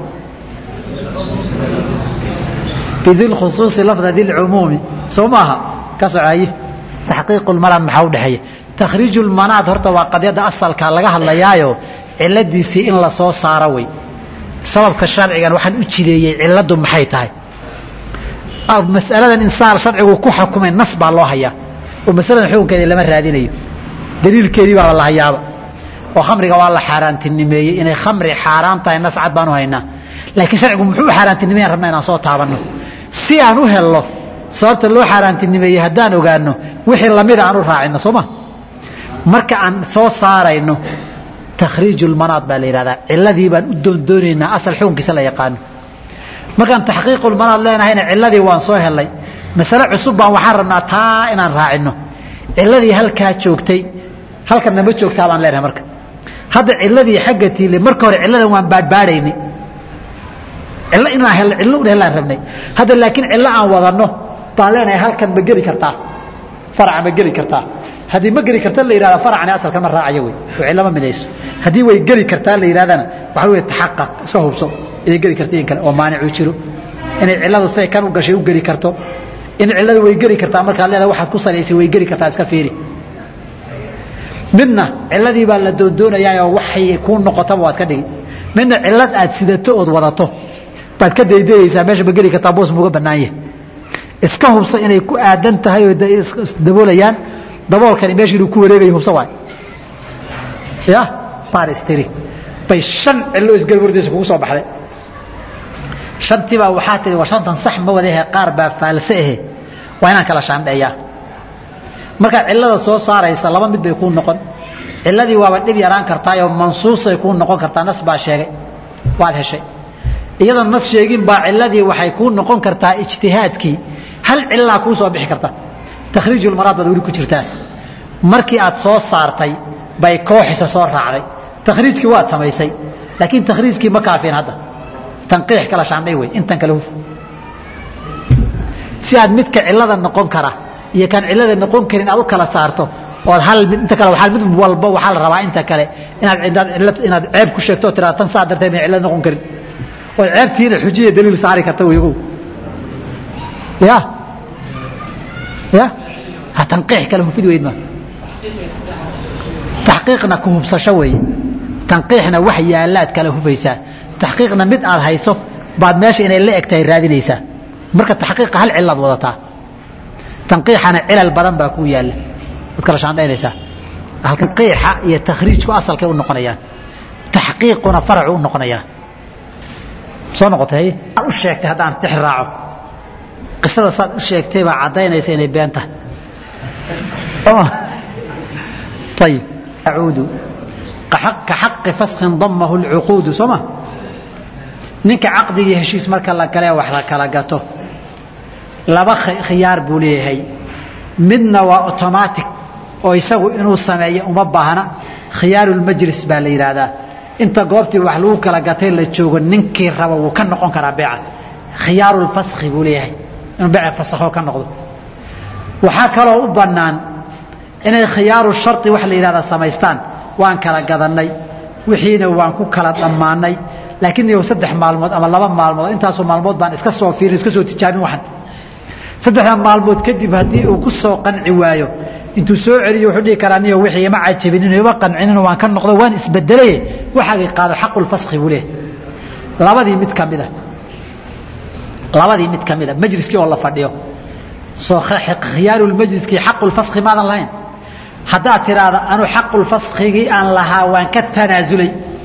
bidi lkhusuuصi lafda di lcumuumi soo maaha ka socaye taxqiiq lmanaad maxaa udhexeeya takhriij lmanaad horta waa qadyadda asalkaa laga hadlayaayo ciladiisii in la soo saaro wey sababka sharcigan waxaan u jideeyey ciladu maxay tahay masaladan insaan sharcigu ku xukumay nas baa loo hayaa oo masaladan xukunkeeda lama raadinayo daliilkeedii baa la hayaaba oo khamriga waa la xaaraantinimeeyey inay khamri xaaraan tahay nas cad baan u haynaa laakiin sharcigu muxuu u xaaraantinimeyan rabna inaan soo taabanno si aan u helno sababta loo xaaraantinimeeyey haddaan ogaano wixii lamida aan u raacino soo ma marka aan soo saarayno takhriij lmanaad baa la yihahdaa ciladii baan u doondoonaynaa asal xukunkiisa la yaqaano markaan taxqiiqulmanaad leenahayna ciladii waan soo helay masale cusub baan waxaan rabnaa taa inaan raacino ciladii halkaa joogtay halkanna ma joogtaa baan leenahay marka hadda ciladii xagga tiile marka hore ciladan waan baadhbaadhaynay cilo inaan helno cillo un hellaan rabnay hadda laakiin cillo aan wadanno baan leenahay halkan ma geli kartaa faraca ma geli kartaa haddii ma geli karta la yihahda faracani asalka ma raacayo wey oo cillo ma midayso haddii way geli kartaa la yidhahdana waxa wey taxaqaq iska hubso inay geli karta in kale oo maanicu jiro inay cilladu siday kan u gashay u geli karto in cilladu way geli kartaa markaad leedahay waxaad ku salaysay way geli kartaa iska fiiri midna ciladii baa la doondoonayaa oo waxay kuu noqotaba waad ka dhigi midna cilad aad sidato ood wadato baad ka daydayeysaa meesha ma geli kartaa boos muuga bannaan yahay iska hubso inay ku aadan tahay oo isdaboolayaan daboolkani meesha inuu ku wareegayo hubso waay ya baaristiri bay shan cillo isgarwardaysa kugu soo baxday shantii baa waxaa tihi war shantan sax ma wadahe qaar baa faalse ahe waa inaan kala shaandheeyaa markaad cillada soo saaraysa laba mid bay kuu noqon ciladii waaba dhib yaraan kartaayoo mansuusay kuu noqon kartaa nas baa sheegay waad heshay iyadoo nas sheegin baa ciladii waxay kuu noqon kartaa ijtihaadkii hal cilaa kuu soo bixi karta takhriijulmaraad baad weli ku jirtaa markii aad soo saartay bay kooxisa soo raacday takhriijkii waad samaysay laakiin takhriijkii ma kaafin hadda tanqiix kala shaandhay wey intan kale huf si aad midka cilada noqon kara iyo kaan cilada noqon karin aad u kala saarto ood hal mid inta kale waa mid walba waxaa la rabaa inta kale inaad inaad ceeb ku sheegto o tiraa tan saa darteed may cilad noqon karin ood ceebtiina xujiya daliil saari karta weyogow ya ya ha tanqiix kale hufid weyd ma taxqiiqna ku hubsasho weeye tanqiixna wax yaalaad kala hufaysaa taxqiiqna mid aad hayso baad meesha inay la eg tahay raadinaysaa marka taxqiiqa hal cilaad wadataa tanqiixana cilal badan baa kuu yaalla waad kala shaandhaynaysaa tanqiixa iyo takhriijku asalkay u noqonayaan taxqiiquna faracu u noqonayaa soo noqotay aad u sheegtay haddaan tix raaco qisada saad u sheegtay baa caddaynaysa inay been tahay ayib acuudu ka xaqi faskin damahu lcuquudu soo ma ninka caqdigii heshiis marka la galee wax la kala gato laba khiyaar buu leeyahay midna waa automatic oo isagu inuu sameeyo uma baahna khiyaarulmajlis baa la yidhaahdaa inta goobtii wax lagu kala gatay la joogo ninkii raba wuu ka noqon karaa beeca khiyaarulfaski buu leeyahay inuu beeca fasakho ka noqdo waxaa kaloo u bannaan inay khiyaaru shari wax la yidhahda samaystaan waan kala gadannay wixiina waan ku kala dhammaanay laakiin iyow saddex maalmood ama laba maalmood intaasoo maalmood baan iska soo fiirin iska soo tijaabin waxan saddexda maalmood kadib haddii uu ku soo qanci waayo intuu soo celiyo wuxuu dhihi karaa niyo wixii ima cajabinin ima qancinin waan ka noqdo waan isbedelaye waxaagay qaado xaqulfaski buu leeyahay labadii mid ka mida labadii mid ka mida majliskii oo la fadhiyo soo khiyaarulmajliskii xaqulfaski maadan lahayn haddaad tidhaahda anu xaqulfaskigii aan lahaa waan ka tanaasulay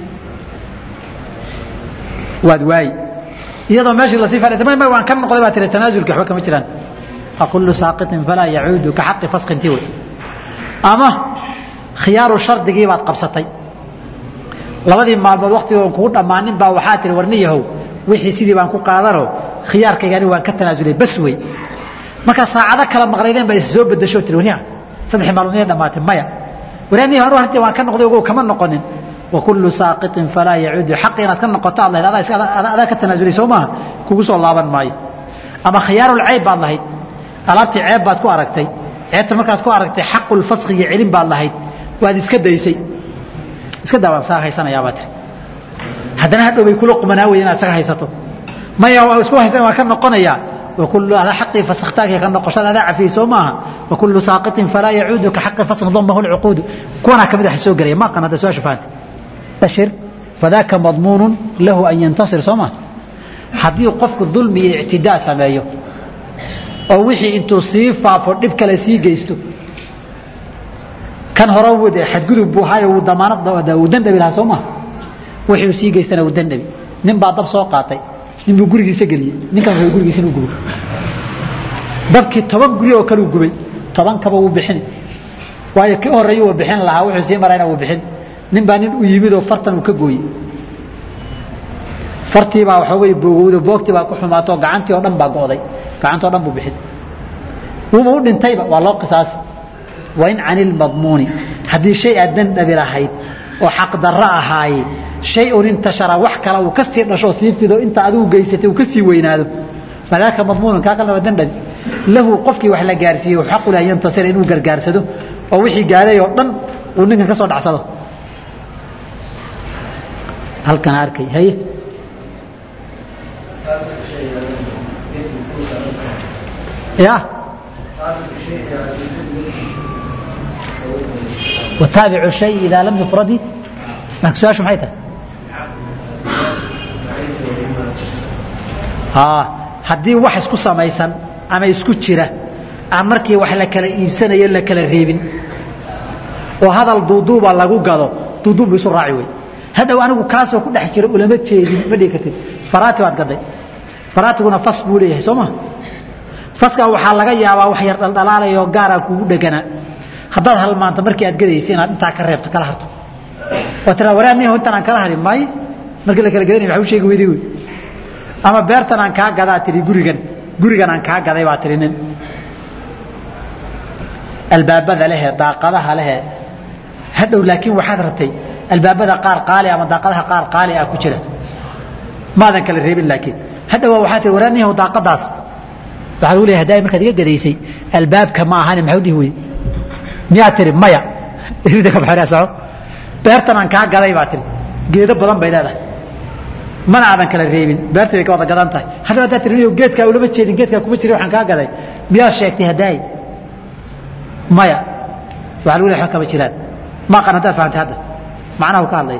waad waayi iyadoo meeshii lasii fadhiya may may waan ka noqday baa tiri tanaasulki waxba kama jiraan aqulu saaqiطin falaa yacuudu ka xaqi faskintii wey ama khiyaaru shardigii baad qabsatay labadii maalmood waktigoon kugu dhammaanin baa waxaa tihi warni yahow wixii sidii baan ku qaadanoo khiyaarkaygani waan ka tanaasulay bas wey markaa saacado kala maqnaydeen baa is soo bedasho tiri wariya saddex maalmood inay dhamaatay maya waraanii hore hortii waan ka noqday ogow kama noqonin wakulu saaqiطin falaa yacuudu xaqi inaad ka noqoto aad lahayd adaa ka tanaasulay soo maaha kugu soo laaban maayo ama khiyaarulcayb baad lahayd alaabtii ceeb baad ku aragtay ceebta markaad ku aragtay xaqulfaskiga celin baad lahayd waad iska daysay iska daa waan saa haysanayaabaa tiri haddana hadhow bay kula qumanaa wey inaad isaga haysato maya waa isku haysan waan ka noqonayaa وكل هذا حقي فسختاك كنقشد هذا عفي سو maaha وكل ساقط فلا يعود كحق فسخ ضمه العقود كونا كمid wax soo galay ma qanada soo shafaant bashir فذاك مضمون له أن ينتصر سوما haddii qofku dulmi iyo ictidaa sameeyo oo wixii intuu sii faafo dhib kale sii geysto kan hore wade xadgudub buu hayo uu damaanad uu dandhabi lahaa soo maha wixii uu sii geystana uu dandhabi nin baa dab soo qaatay nin buu gurigiisa geliyey ninkan wuxuu gurigiisa inuu gubo dabkii toban guri oo kale uu gubay toban kaba wuu bixini waayo kii horeeya uu bixin lahaa wuxuu sii marayna wuu bixin nin baa nin u yimid oo fartan uu ka gooyey fartii baa waxoogay boogowdo boogtii baa ku xumaatoo gacantii oo dhan baa go'day gacantoo dhan buu bixin wuuba u dhintayba waa loo qisaasi wain cani ilmadmuuni haddii shay aad dandhabi lahayd oo xaqdarro ahaaye shay un intashara wax kale uu ka sii dhashoo sii fido inta adigu geysatay uu ka sii weynaado fadaaka madmuunun kaa kalena waa dandhabi lahu qofkii wax la gaarsiiyey xaqu leh an yantasira inuu gargaarsado oo wixii gaaday oo dhan uu ninkan ka soo dhacsado halkan arkay haye ya wataabicu shay idaa lam yufradi marka su-aashu maxay tahay haddii wax isku samaysan ama isku jira aan markii wax la kala iibsanayo la kala reebin oo hadal duuduuba lagu gado duuduub bu isu raaci wey hadhow anigu kaasoo ku dhex jira ulama jeedin ma dhigi kartid faraati baad gaday faraatiguna fas buu leeyahay soo ma faskaa waxaa laga yaabaa wax yar dhaldhalaalayoo gaaraa kugu dheganaa haddaad halmaanto markii aad gadaysa inaad intaa ka reebto kala harto oo tiraa waraaniyaho intaan aan kala harin maayo markii la kala gadanay waxa u sheegi weyday wey ama beertan aan kaa gadaa tihi gurigan gurigan aan kaa gaday baa tihi nin albaabada lehe daaqadaha lehe hadhow laakiin waxaad rabtay albaabada qaar qaali ama daaqadaha qaar qaali ah ku jira maadan kala reebin laakiin hadhowa waxaa tihi waraaniyaho daaqadaas waxaa lagu leeyahay haddaa markaad iga gadaysay albaabka ma ahani maxuu dhihi weyey miyaa tiri maya irida ka baxinaa soco beertan aan kaa gaday baa tiri geedo badan bay leedahay mana aadan kala reebin beertii bay ka wada gadan tahay hadhow haddaa tiri geedkaa ulama jeedin geedkaa kuma jirin waxaan kaa gaday miyaa sheegtay haddaay maya waxaa lagu leeyahay kama jiraan ma aqan haddaad fahamtay hadda macnaha uu ka hadlaya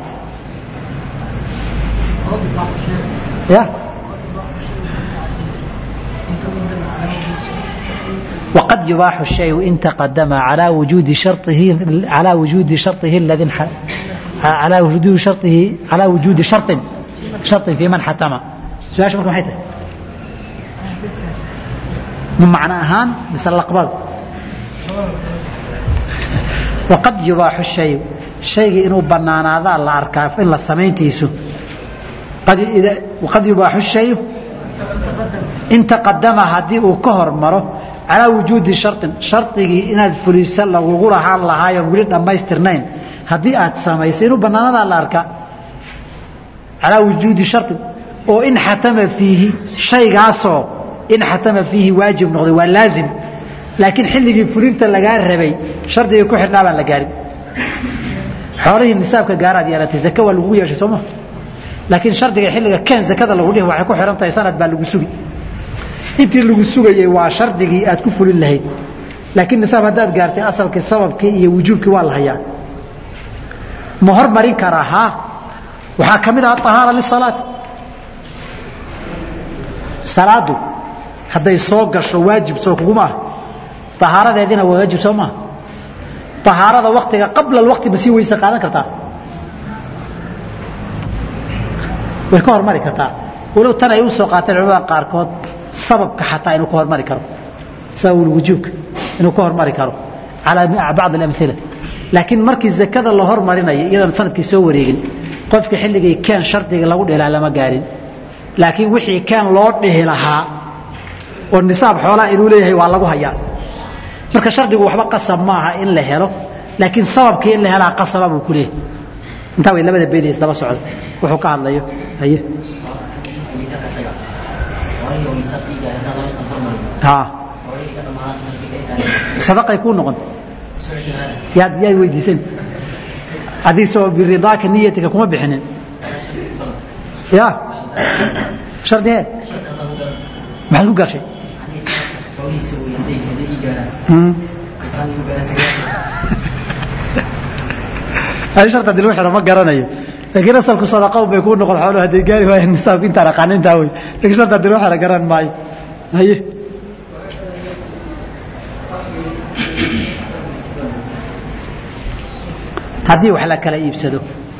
ya وقد يباح الشيء إن تقدم على وجود شرطه على وجود شرطه الذي على وجود شرطه على وجود شرط شرط في من حتم سؤال شو محيته من معنى أهان مثل الأقبال وقد يباح الشيء شيء إنه بنانا ذا الله أركاف إلا سمين تيسو قد إذا وقد يباح الشيء إن تقدم هدي وكهر مره calaa wujuudi sharin shardigii inaad fuliso lagugu lahaan lahaayo weli dhammaystirnayn haddii aad samaysay inuu bannaanadaa la arkaa calaa wujuudi sharin oo in xatama fiihi shaygaasoo in xatama fiihi waajib noqday waa laazim laakiin xilligii fulinta lagaa rabay shardigii ku xidhnaa baan la gaarin xoolihii nisaabka gaaraad yeelatay zake waa lagugu yeeshay sooma laakiin shardiga xilliga keen zakada lagu dhihi waxay ku xidhan tahay sanad baa lagu sugi intii lagu sugayey waa shardigii aad ku fulin lahayd laakiin nisaab haddaad gaartay asalkii sababkii iyo wujuubkii waa la hayaa ma hormarin karaa haa waxaa ka mid ah ahaara lisalaati salaadu hadday soo gasho waajib soo kuguma ah ahaaradeediina waa waajib soo maaha ahaarada waktiga qabla alwaqti ma sii weyse qaadan kartaa way ka hormari kartaa walow tan ay u soo qaateen culamada qaarkood sababka xataa inuu ka hormari karo sabab wujuubka inuu ka hormari karo calaa bacd alamila laakiin markii zakada la hormarinayo iyadoon sanadkii soo wareegin qofka xilligii keen shardiga lagu dhilaa lama gaarin laakiin wixii keen loo dhihi lahaa oo nisaab xoolaa inuu leeyahay waa lagu hayaa marka shardigu waxba qasab maaha in la helo laakiin sababkii in la helaa qasaba buu ku leeyahay intaa way labada beed isdaba socda wuxuu ka hadlayo haye sadaqay kuu noqon yaad yaad weydiisan adiisoo biridaaka niyatika kuma bixinin ya shardigee maxaad ku gashay ani sharta dil xiro ma garanayo laakiin asalku sadaqa un bay kuu noqon xooluhu hadday gaari waayeen nisaabka intaan aqaana intaa wey laakiin sharta dil xiro garan maayo haye haddii wax la kala iibsado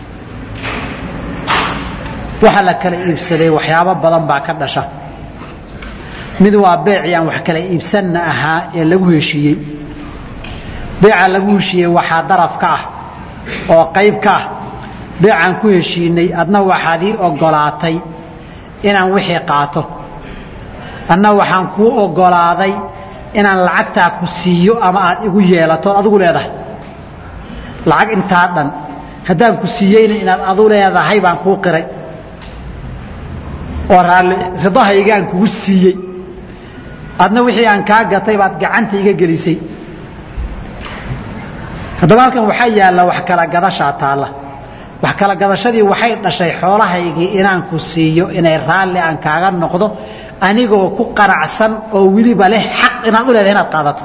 waxa la kala iibsaday waxyaabo badan baa ka dhasha mid waa beecii aan wax kala iibsanna ahaa ee lagu heshiiyey beeca lagu heshiiyey waxaa daraf ka ah oo qayb ka ah beecaan ku heshiinay adna waxaad ii ogolaatay inaan wixii qaato adna waxaan kuu ogolaaday inaan lacagtaa ku siiyo ama aad igu yeelato od adigu leedahay lacag intaa dhan haddaan ku siiyeyna inaad adu leedahay baan kuu qiray oo raalli ridahaygaan kugu siiyey adna wixii aan kaa gatay baad gacanta iga gelisay haddaba halkan waxaa yaalla wax kala gadashaa taalla wax kala gadashadii waxay dhashay xoolahaygii inaan ku siiyo inay raalli aan kaaga noqdo anigoo ku qaracsan oo weliba leh xaq inaad u leedahay inaad qaadato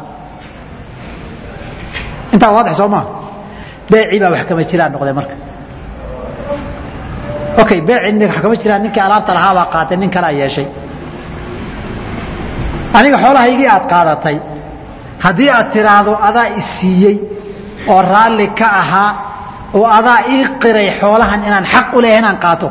intaa waadix soo maa beecii baa wax kama jiraan noqday marka okay beecii wax kama jiraan ninkii alaabta lahaa baa qaatay nin kalea yeeshay aniga xoolahaygii aad qaadatay haddii aad tiraahdo adaa i siiyey oo raalli ka ahaa oo adaa ii qiray xoolahan inaan xaq u leeyahay inaan qaato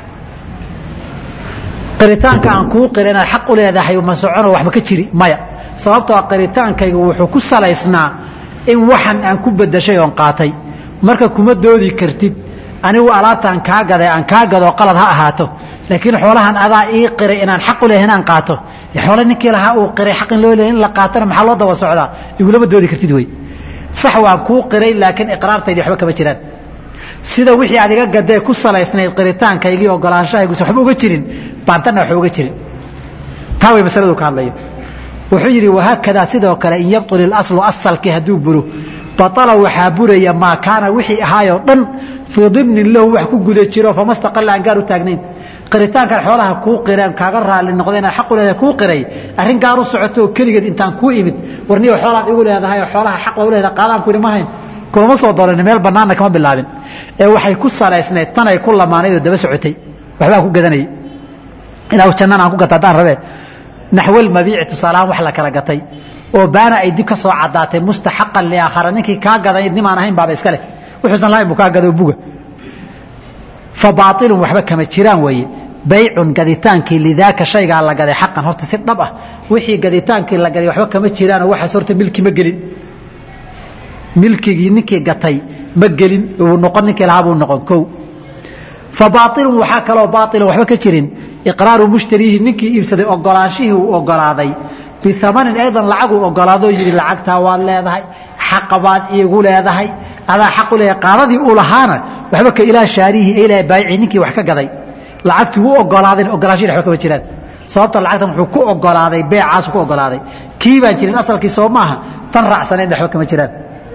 qiritaanka aan kuu qiray inaad xaq u leedahay ma socono waxba ka jiri maya sababtoo qiritaankaygu wuxuu ku salaysnaa in waxan aan ku bedashay oon qaatay marka kuma doodi kartid anigu alaabtaan kaa gaday aan kaa gadoo qalad ha ahaato laakiin xoolahan adaa ii qiray inaan xaq u lehay inaan qaato xoole ninkii lahaa uu qiray xaq in loo lehay in la qaatona maxaa loo daba socdaa igulama doodi kartid wey sax waan kuu qiray laakiin iqraartaydii waxba kama jiraan sida wixii aad iga gadee ku salaysnayd qiritaankaygii ogolaanshahaygus waxba uga jirin baantanna waxba uga jirin taa way masaladu ka hadlayo wuxuu yidhi wahaakadaa sidoo kale in yabtul ilaslu asalkii hadduu buro baطala waxaa buraya maa kaana wixii ahaayoo dhan fii dimnin lahu wax ku guda jiro fama staqala aan gaar u taagnayn qiritaankan xoolaha kuu qireen kaaga raali noqda inaad xaq u leedahay kuu qiray arrin gaar u socoto oo keligeed intaan kuu imid warniyo xoolaad igu leedahay oo xoolaha xaq u leedahay qaadaan ku idhi ma hayn kulama soo dooran meel bannaanna kama bilaabin ee waxay ku salaysnayd tanay ku lamaanayd oo daba socotay waxbaan ku gadanayay ilaa jannana aan ku gata haddaan rabee naxwal mabiici tusaalahaan wax la kala gatay oo baana ay dib ka soo caddaatay mustaxaqan liaakhara ninkii kaa gaday nimaan ahayn baaba iska leh wuxuusan lahayn buu kaa gado buga fa baailun waxba kama jiraan weeye baycun gaditaankii lidaaka shaygaa la gaday xaqan horta si dhab ah wixii gaditaankii la gaday waxba kama jiraanoo waxaas horta milki ma gelin milkigii ninkii gatay ma gelin uu noqon ninkii lahaa buu noqon kow fa baailun waxaa kaloo baailan waxba ka jirin iqraaru mushtariihi ninkii iibsaday ogolaanshihii uu ogolaaday biamanin aydan lacaguu ogolaadoo yidhi lacagtaa waad leedahay xaqa baad iigu leedahay adaa xaq u leedahay qaadadii uu lahaana waxba ka ilaa shaarihi ilaa baayici ninkii wax ka gaday lacagtii wuu ogolaadayna ogolaanshihi waxba kama jiraan sababta lacagtan wuxuu ku ogolaaday beecaasu ku ogolaaday kii baan jirin asalkii soo maaha tan raacsanayn waxba kama jiraan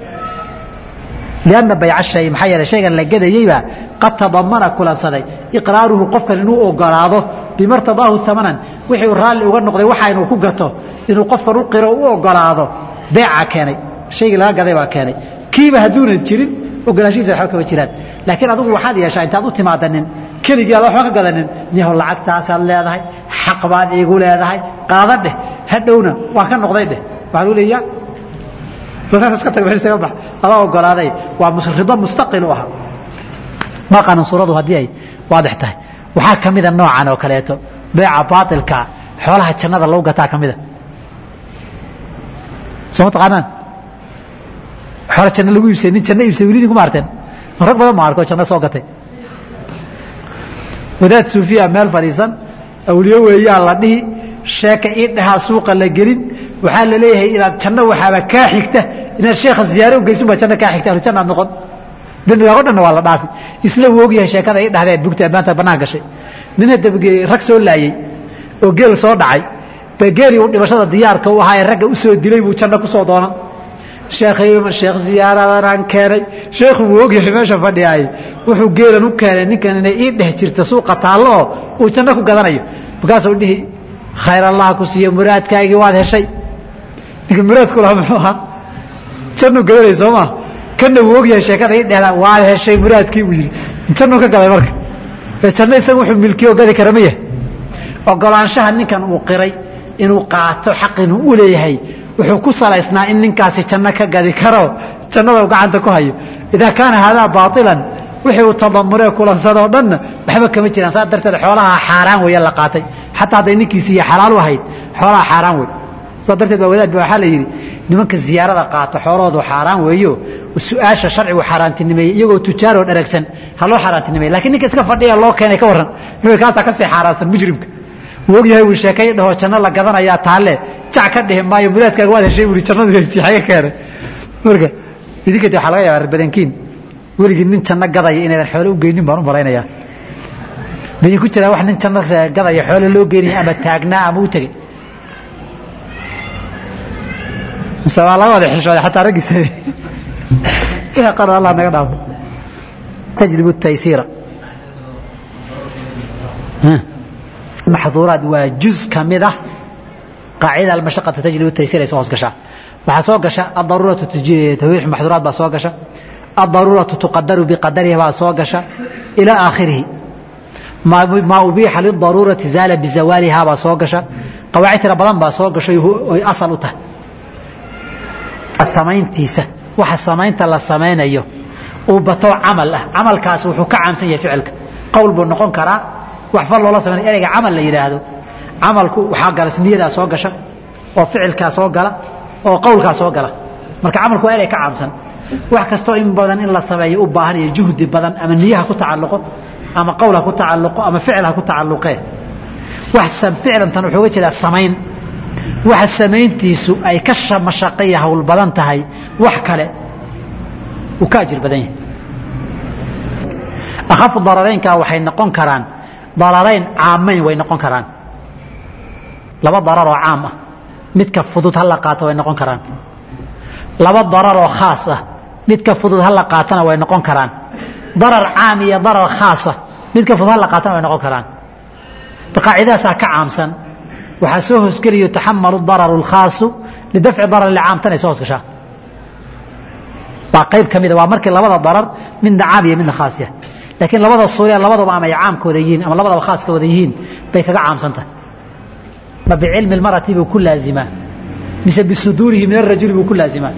لأنa bayc shay maxaa yeele shaygan la gadayeybaa qad tadamana kulansaday iqraaruhu qofkan inuu ogolaado bimartadaahu amanan wixii uu raalli uga noqday waxa inuu ku gato inuu qofkan u qiro u ogolaado beeca keenay shaygii laga gaday baa keenay kiiba hadduunan jirin ogolaanshihiisa waxba kama jiraan laakiin adigu waxaad yeeshaa intaad u timaadanin keligii aad waxba ka gadanin niho lacagtaasaad leedahay xaq baad iigu leedahay qaada dheh hadhowna waan ka noqday dheh waxaa lagu leeya ada ogolaaday waa rido mustaqil u ah maqanan suuradu haddii ay waadix tahay waxaa ka mida noocan oo kaleeto beeca baailka xoolaha jannada lagu gataa ka mida soo ma taqaanaan xoola janno lagu iibsay nin janno iibsay welidin kuma arteen rag badan ma arko janno soo gatay wadaad suufiya meel fadhiisan awliyo weeyaa la dhihi sheeka ii dhahaa suuqa la gelin waxaa la leeyahay inaad janno waxaaba kaa xigta inaad sheekha ziyaare u geysin baa janno kaa xigta ahlujannaad noqon dembigaa o dhanna waa la dhaafi isla wuu ogyahay sheekada ii dhahdee bugta maanta bannaan gashay nin hadda rag soo laayey oo geel soo dhacay ba geelii uu dhimashada diyaarka u ahaa ee ragga u soo dilay buu janno ku soo doonan sheekh sheekh ziyaaradanaan keenay sheekhu wuu ogyahay meesha fadhiyaay wuxuu geelan u keenay ninkan inay ii dheh jirta suuqa taallo oo uu janno ku gadanayo markaasuu dhihi khayr allah ku siiyo muraadkaagii waad heshay ninka muraadku lahaa muxuu ahaa jannu gadanay soo maa kanna wuu ogyahay sheekada ii dhehdaa waad heshay muraadkii buu yidhi jannu ka gaday marka janno isaga wuxuu milkiyo gadi kara ma yahay ogolaanshaha ninkan uu qiray inuu qaato xaq inuu u leeyahay wuxuu ku salaysnaa in ninkaasi janno ka gadi karo jannada gacanta ku hayo idaa kaana haadaa baailan wixii uu tadamuree kulansadoo dhanna waxba kama jiraan saas darteed xoolaha xaaraan weeye la qaatay xataa hadday ninkiisiiyo xalaal u ahayd xoolaha xaaraan wey saas darteed baa wadaad ba waxaa la yidhi nimanka ziyaarada qaata xoolahoodu xaaraan weeyo su-aasha sharcigu xaaraantinimeeyey iyagoo tujaaroo dharagsan ha loo xaaraantinimeeye lakiin ninka iska fadhiya loo keenay ka warran wuxuu kaasaa kasii xaaraansan mujrimka wuu ogyahay uu sheekay dhaho janno la gadanayaa taalle jac ka dhihi maayo muraadkaaga waad heshay bui jannadu xaga keenay marka idinka de waxaa laga yaaba badankiin weligii nin janno gadaya inaydan xoole u geynin baan u malaynayaa baydinku jiraa wax nin janno gadaya xoole loo geynaya ama taagnaa ama u tegey mise waa laga wada xishooday xataa raggiisa qaro allah naga dhaafo tajribu taysiira maxduuraad waa juz ka mid ah qaacida almashaqata tajribu taysiir ay soo hoos gashaa waxaa soo gasha adaruuratu tawriix maxduuraad baa soo gasha adaruuratu tuqadaru biqadariha baa soo gasha ilaa aakhirihi maa ubiixa lidaruurati zaala bizawaaliha baa soo gasha qawaacid tira badan baa soo gasho oy asal u tahay samayntiisa waxa samaynta la samaynayo uu bato camal ah camalkaas wuxuu ka caamsan yahay ficilka qowl buu noqon karaa wax fal loola sameynay ereyga camal la yidhaahdo camalku waxaa gala niyadaa soo gasha oo ficilkaa soo gala oo qowlkaa soo gala marka camalku waa inay ka caamsan wax kastoo in badan in la sameeyo u baahan iyo juhdi badan ama niye ha ku tacalluqo ama qowl ha ku tacalluqo ama ficil ha ku tacalluqee wax ficlantan wuxuu uga jeedaa samayn waxa samayntiisu ay ka mashaqo iyo hawl badan tahay wax kale uu ka ajir badan yahay akhafu dararaynkaa waxay noqon karaan dararayn caamayn way noqon karaan laba darar oo caam ah midka fudud ha la qaato way noqon karaan laba darar oo khaas ah midka fudud ha la qaatana way noqon karaan darar caam iyo darar khaasa midka fudud ha la qaatana way noqon karaan qaacidadaasaa ka caamsan waxaa soo hoosgeliyo taxamalu dararu اlkhaasu lidafci darar caamtan ay soo hoosgashaa waa qayb ka mida waa markii labada darar midna caam iyo midna khaasya laakiin labada suuriya labadaba ama ay caamkooda yihiin ama labadaba khaaska wada yihiin bay kaga caamsantah ma bicilmi اlmarati buu ku laazimaa mise bisuduurihi min arajuli buu ku laazimaa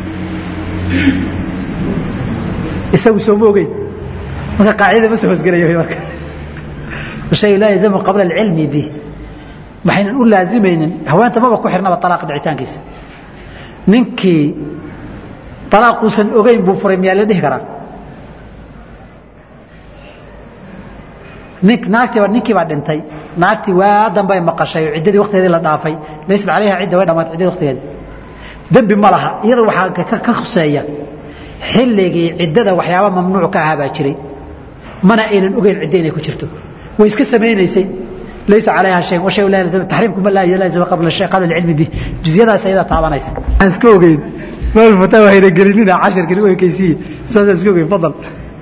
isagu sooma ogeyn marka qaacidada ma soo hoosgelaya marka shay laa yalzamu qabla alcilmi bih waxaynan u laazimaynin haweenta maba ku xirnaba alaaqa dhicitaankiisa ninkii alaaquusan ogeyn buu furay miyaa la dhihi karaa nin naagtiiba ninkii baa dhintay naagtii waa dambay maqashay oo ciddadii waktigeedii la dhaafay laysa calayha cidda way dhamaatay ciddadii waktigeedii dembi ma laha iyada waxaa ka khuseeya xilligii ciddada waxyaaba mamnuuc ka ahaa baa jiray mana aynan ogeyn cidda inay ku jirto way iska samaynaysay laysa calayha shay wa shay la yalzam tahriimku ma la yalzam qabla shay qabla ilmi bih juziyadaas ayada taabanaysa aan iska ogeyn mal fataa waxayna gelinina casharkani way kaysiye saas iska ogeyn fadal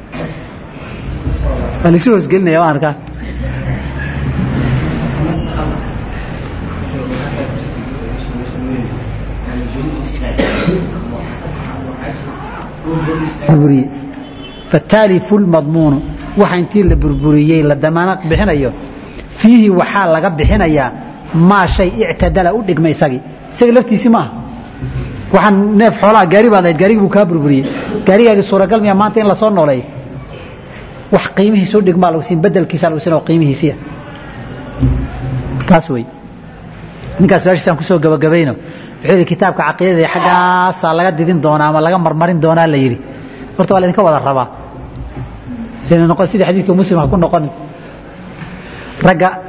waa la isu hoosgelinaya waan arkaa burburiye fataalifu lmadmuunu waxa intii la burburiyey la damaanad bixinayo fiihi waxaa laga bixinayaa maa shay ictadala u dhigma isagii isaga laftiisii maaha waxaan neef xoolaha gaari baad lahayd gaarigii buu kaa burburiyey gaarigaagii suuragal miya maanta in lasoo nooleeyo wax qiimihiisu dhigmaa lagu siin bedelkiisaa lagu siin oo qiimihiisiya taas wey ninkaas su-aashiisaan kusoo gabagabayno wuxuu yidhi kitaabka caqiidada xaggaasaa laga didin doonaa ama laga marmarin doonaa la yidhi horta waa laydinka wada rabaa ina noqon sidii xadiidka muslim ha ku noqonin ragga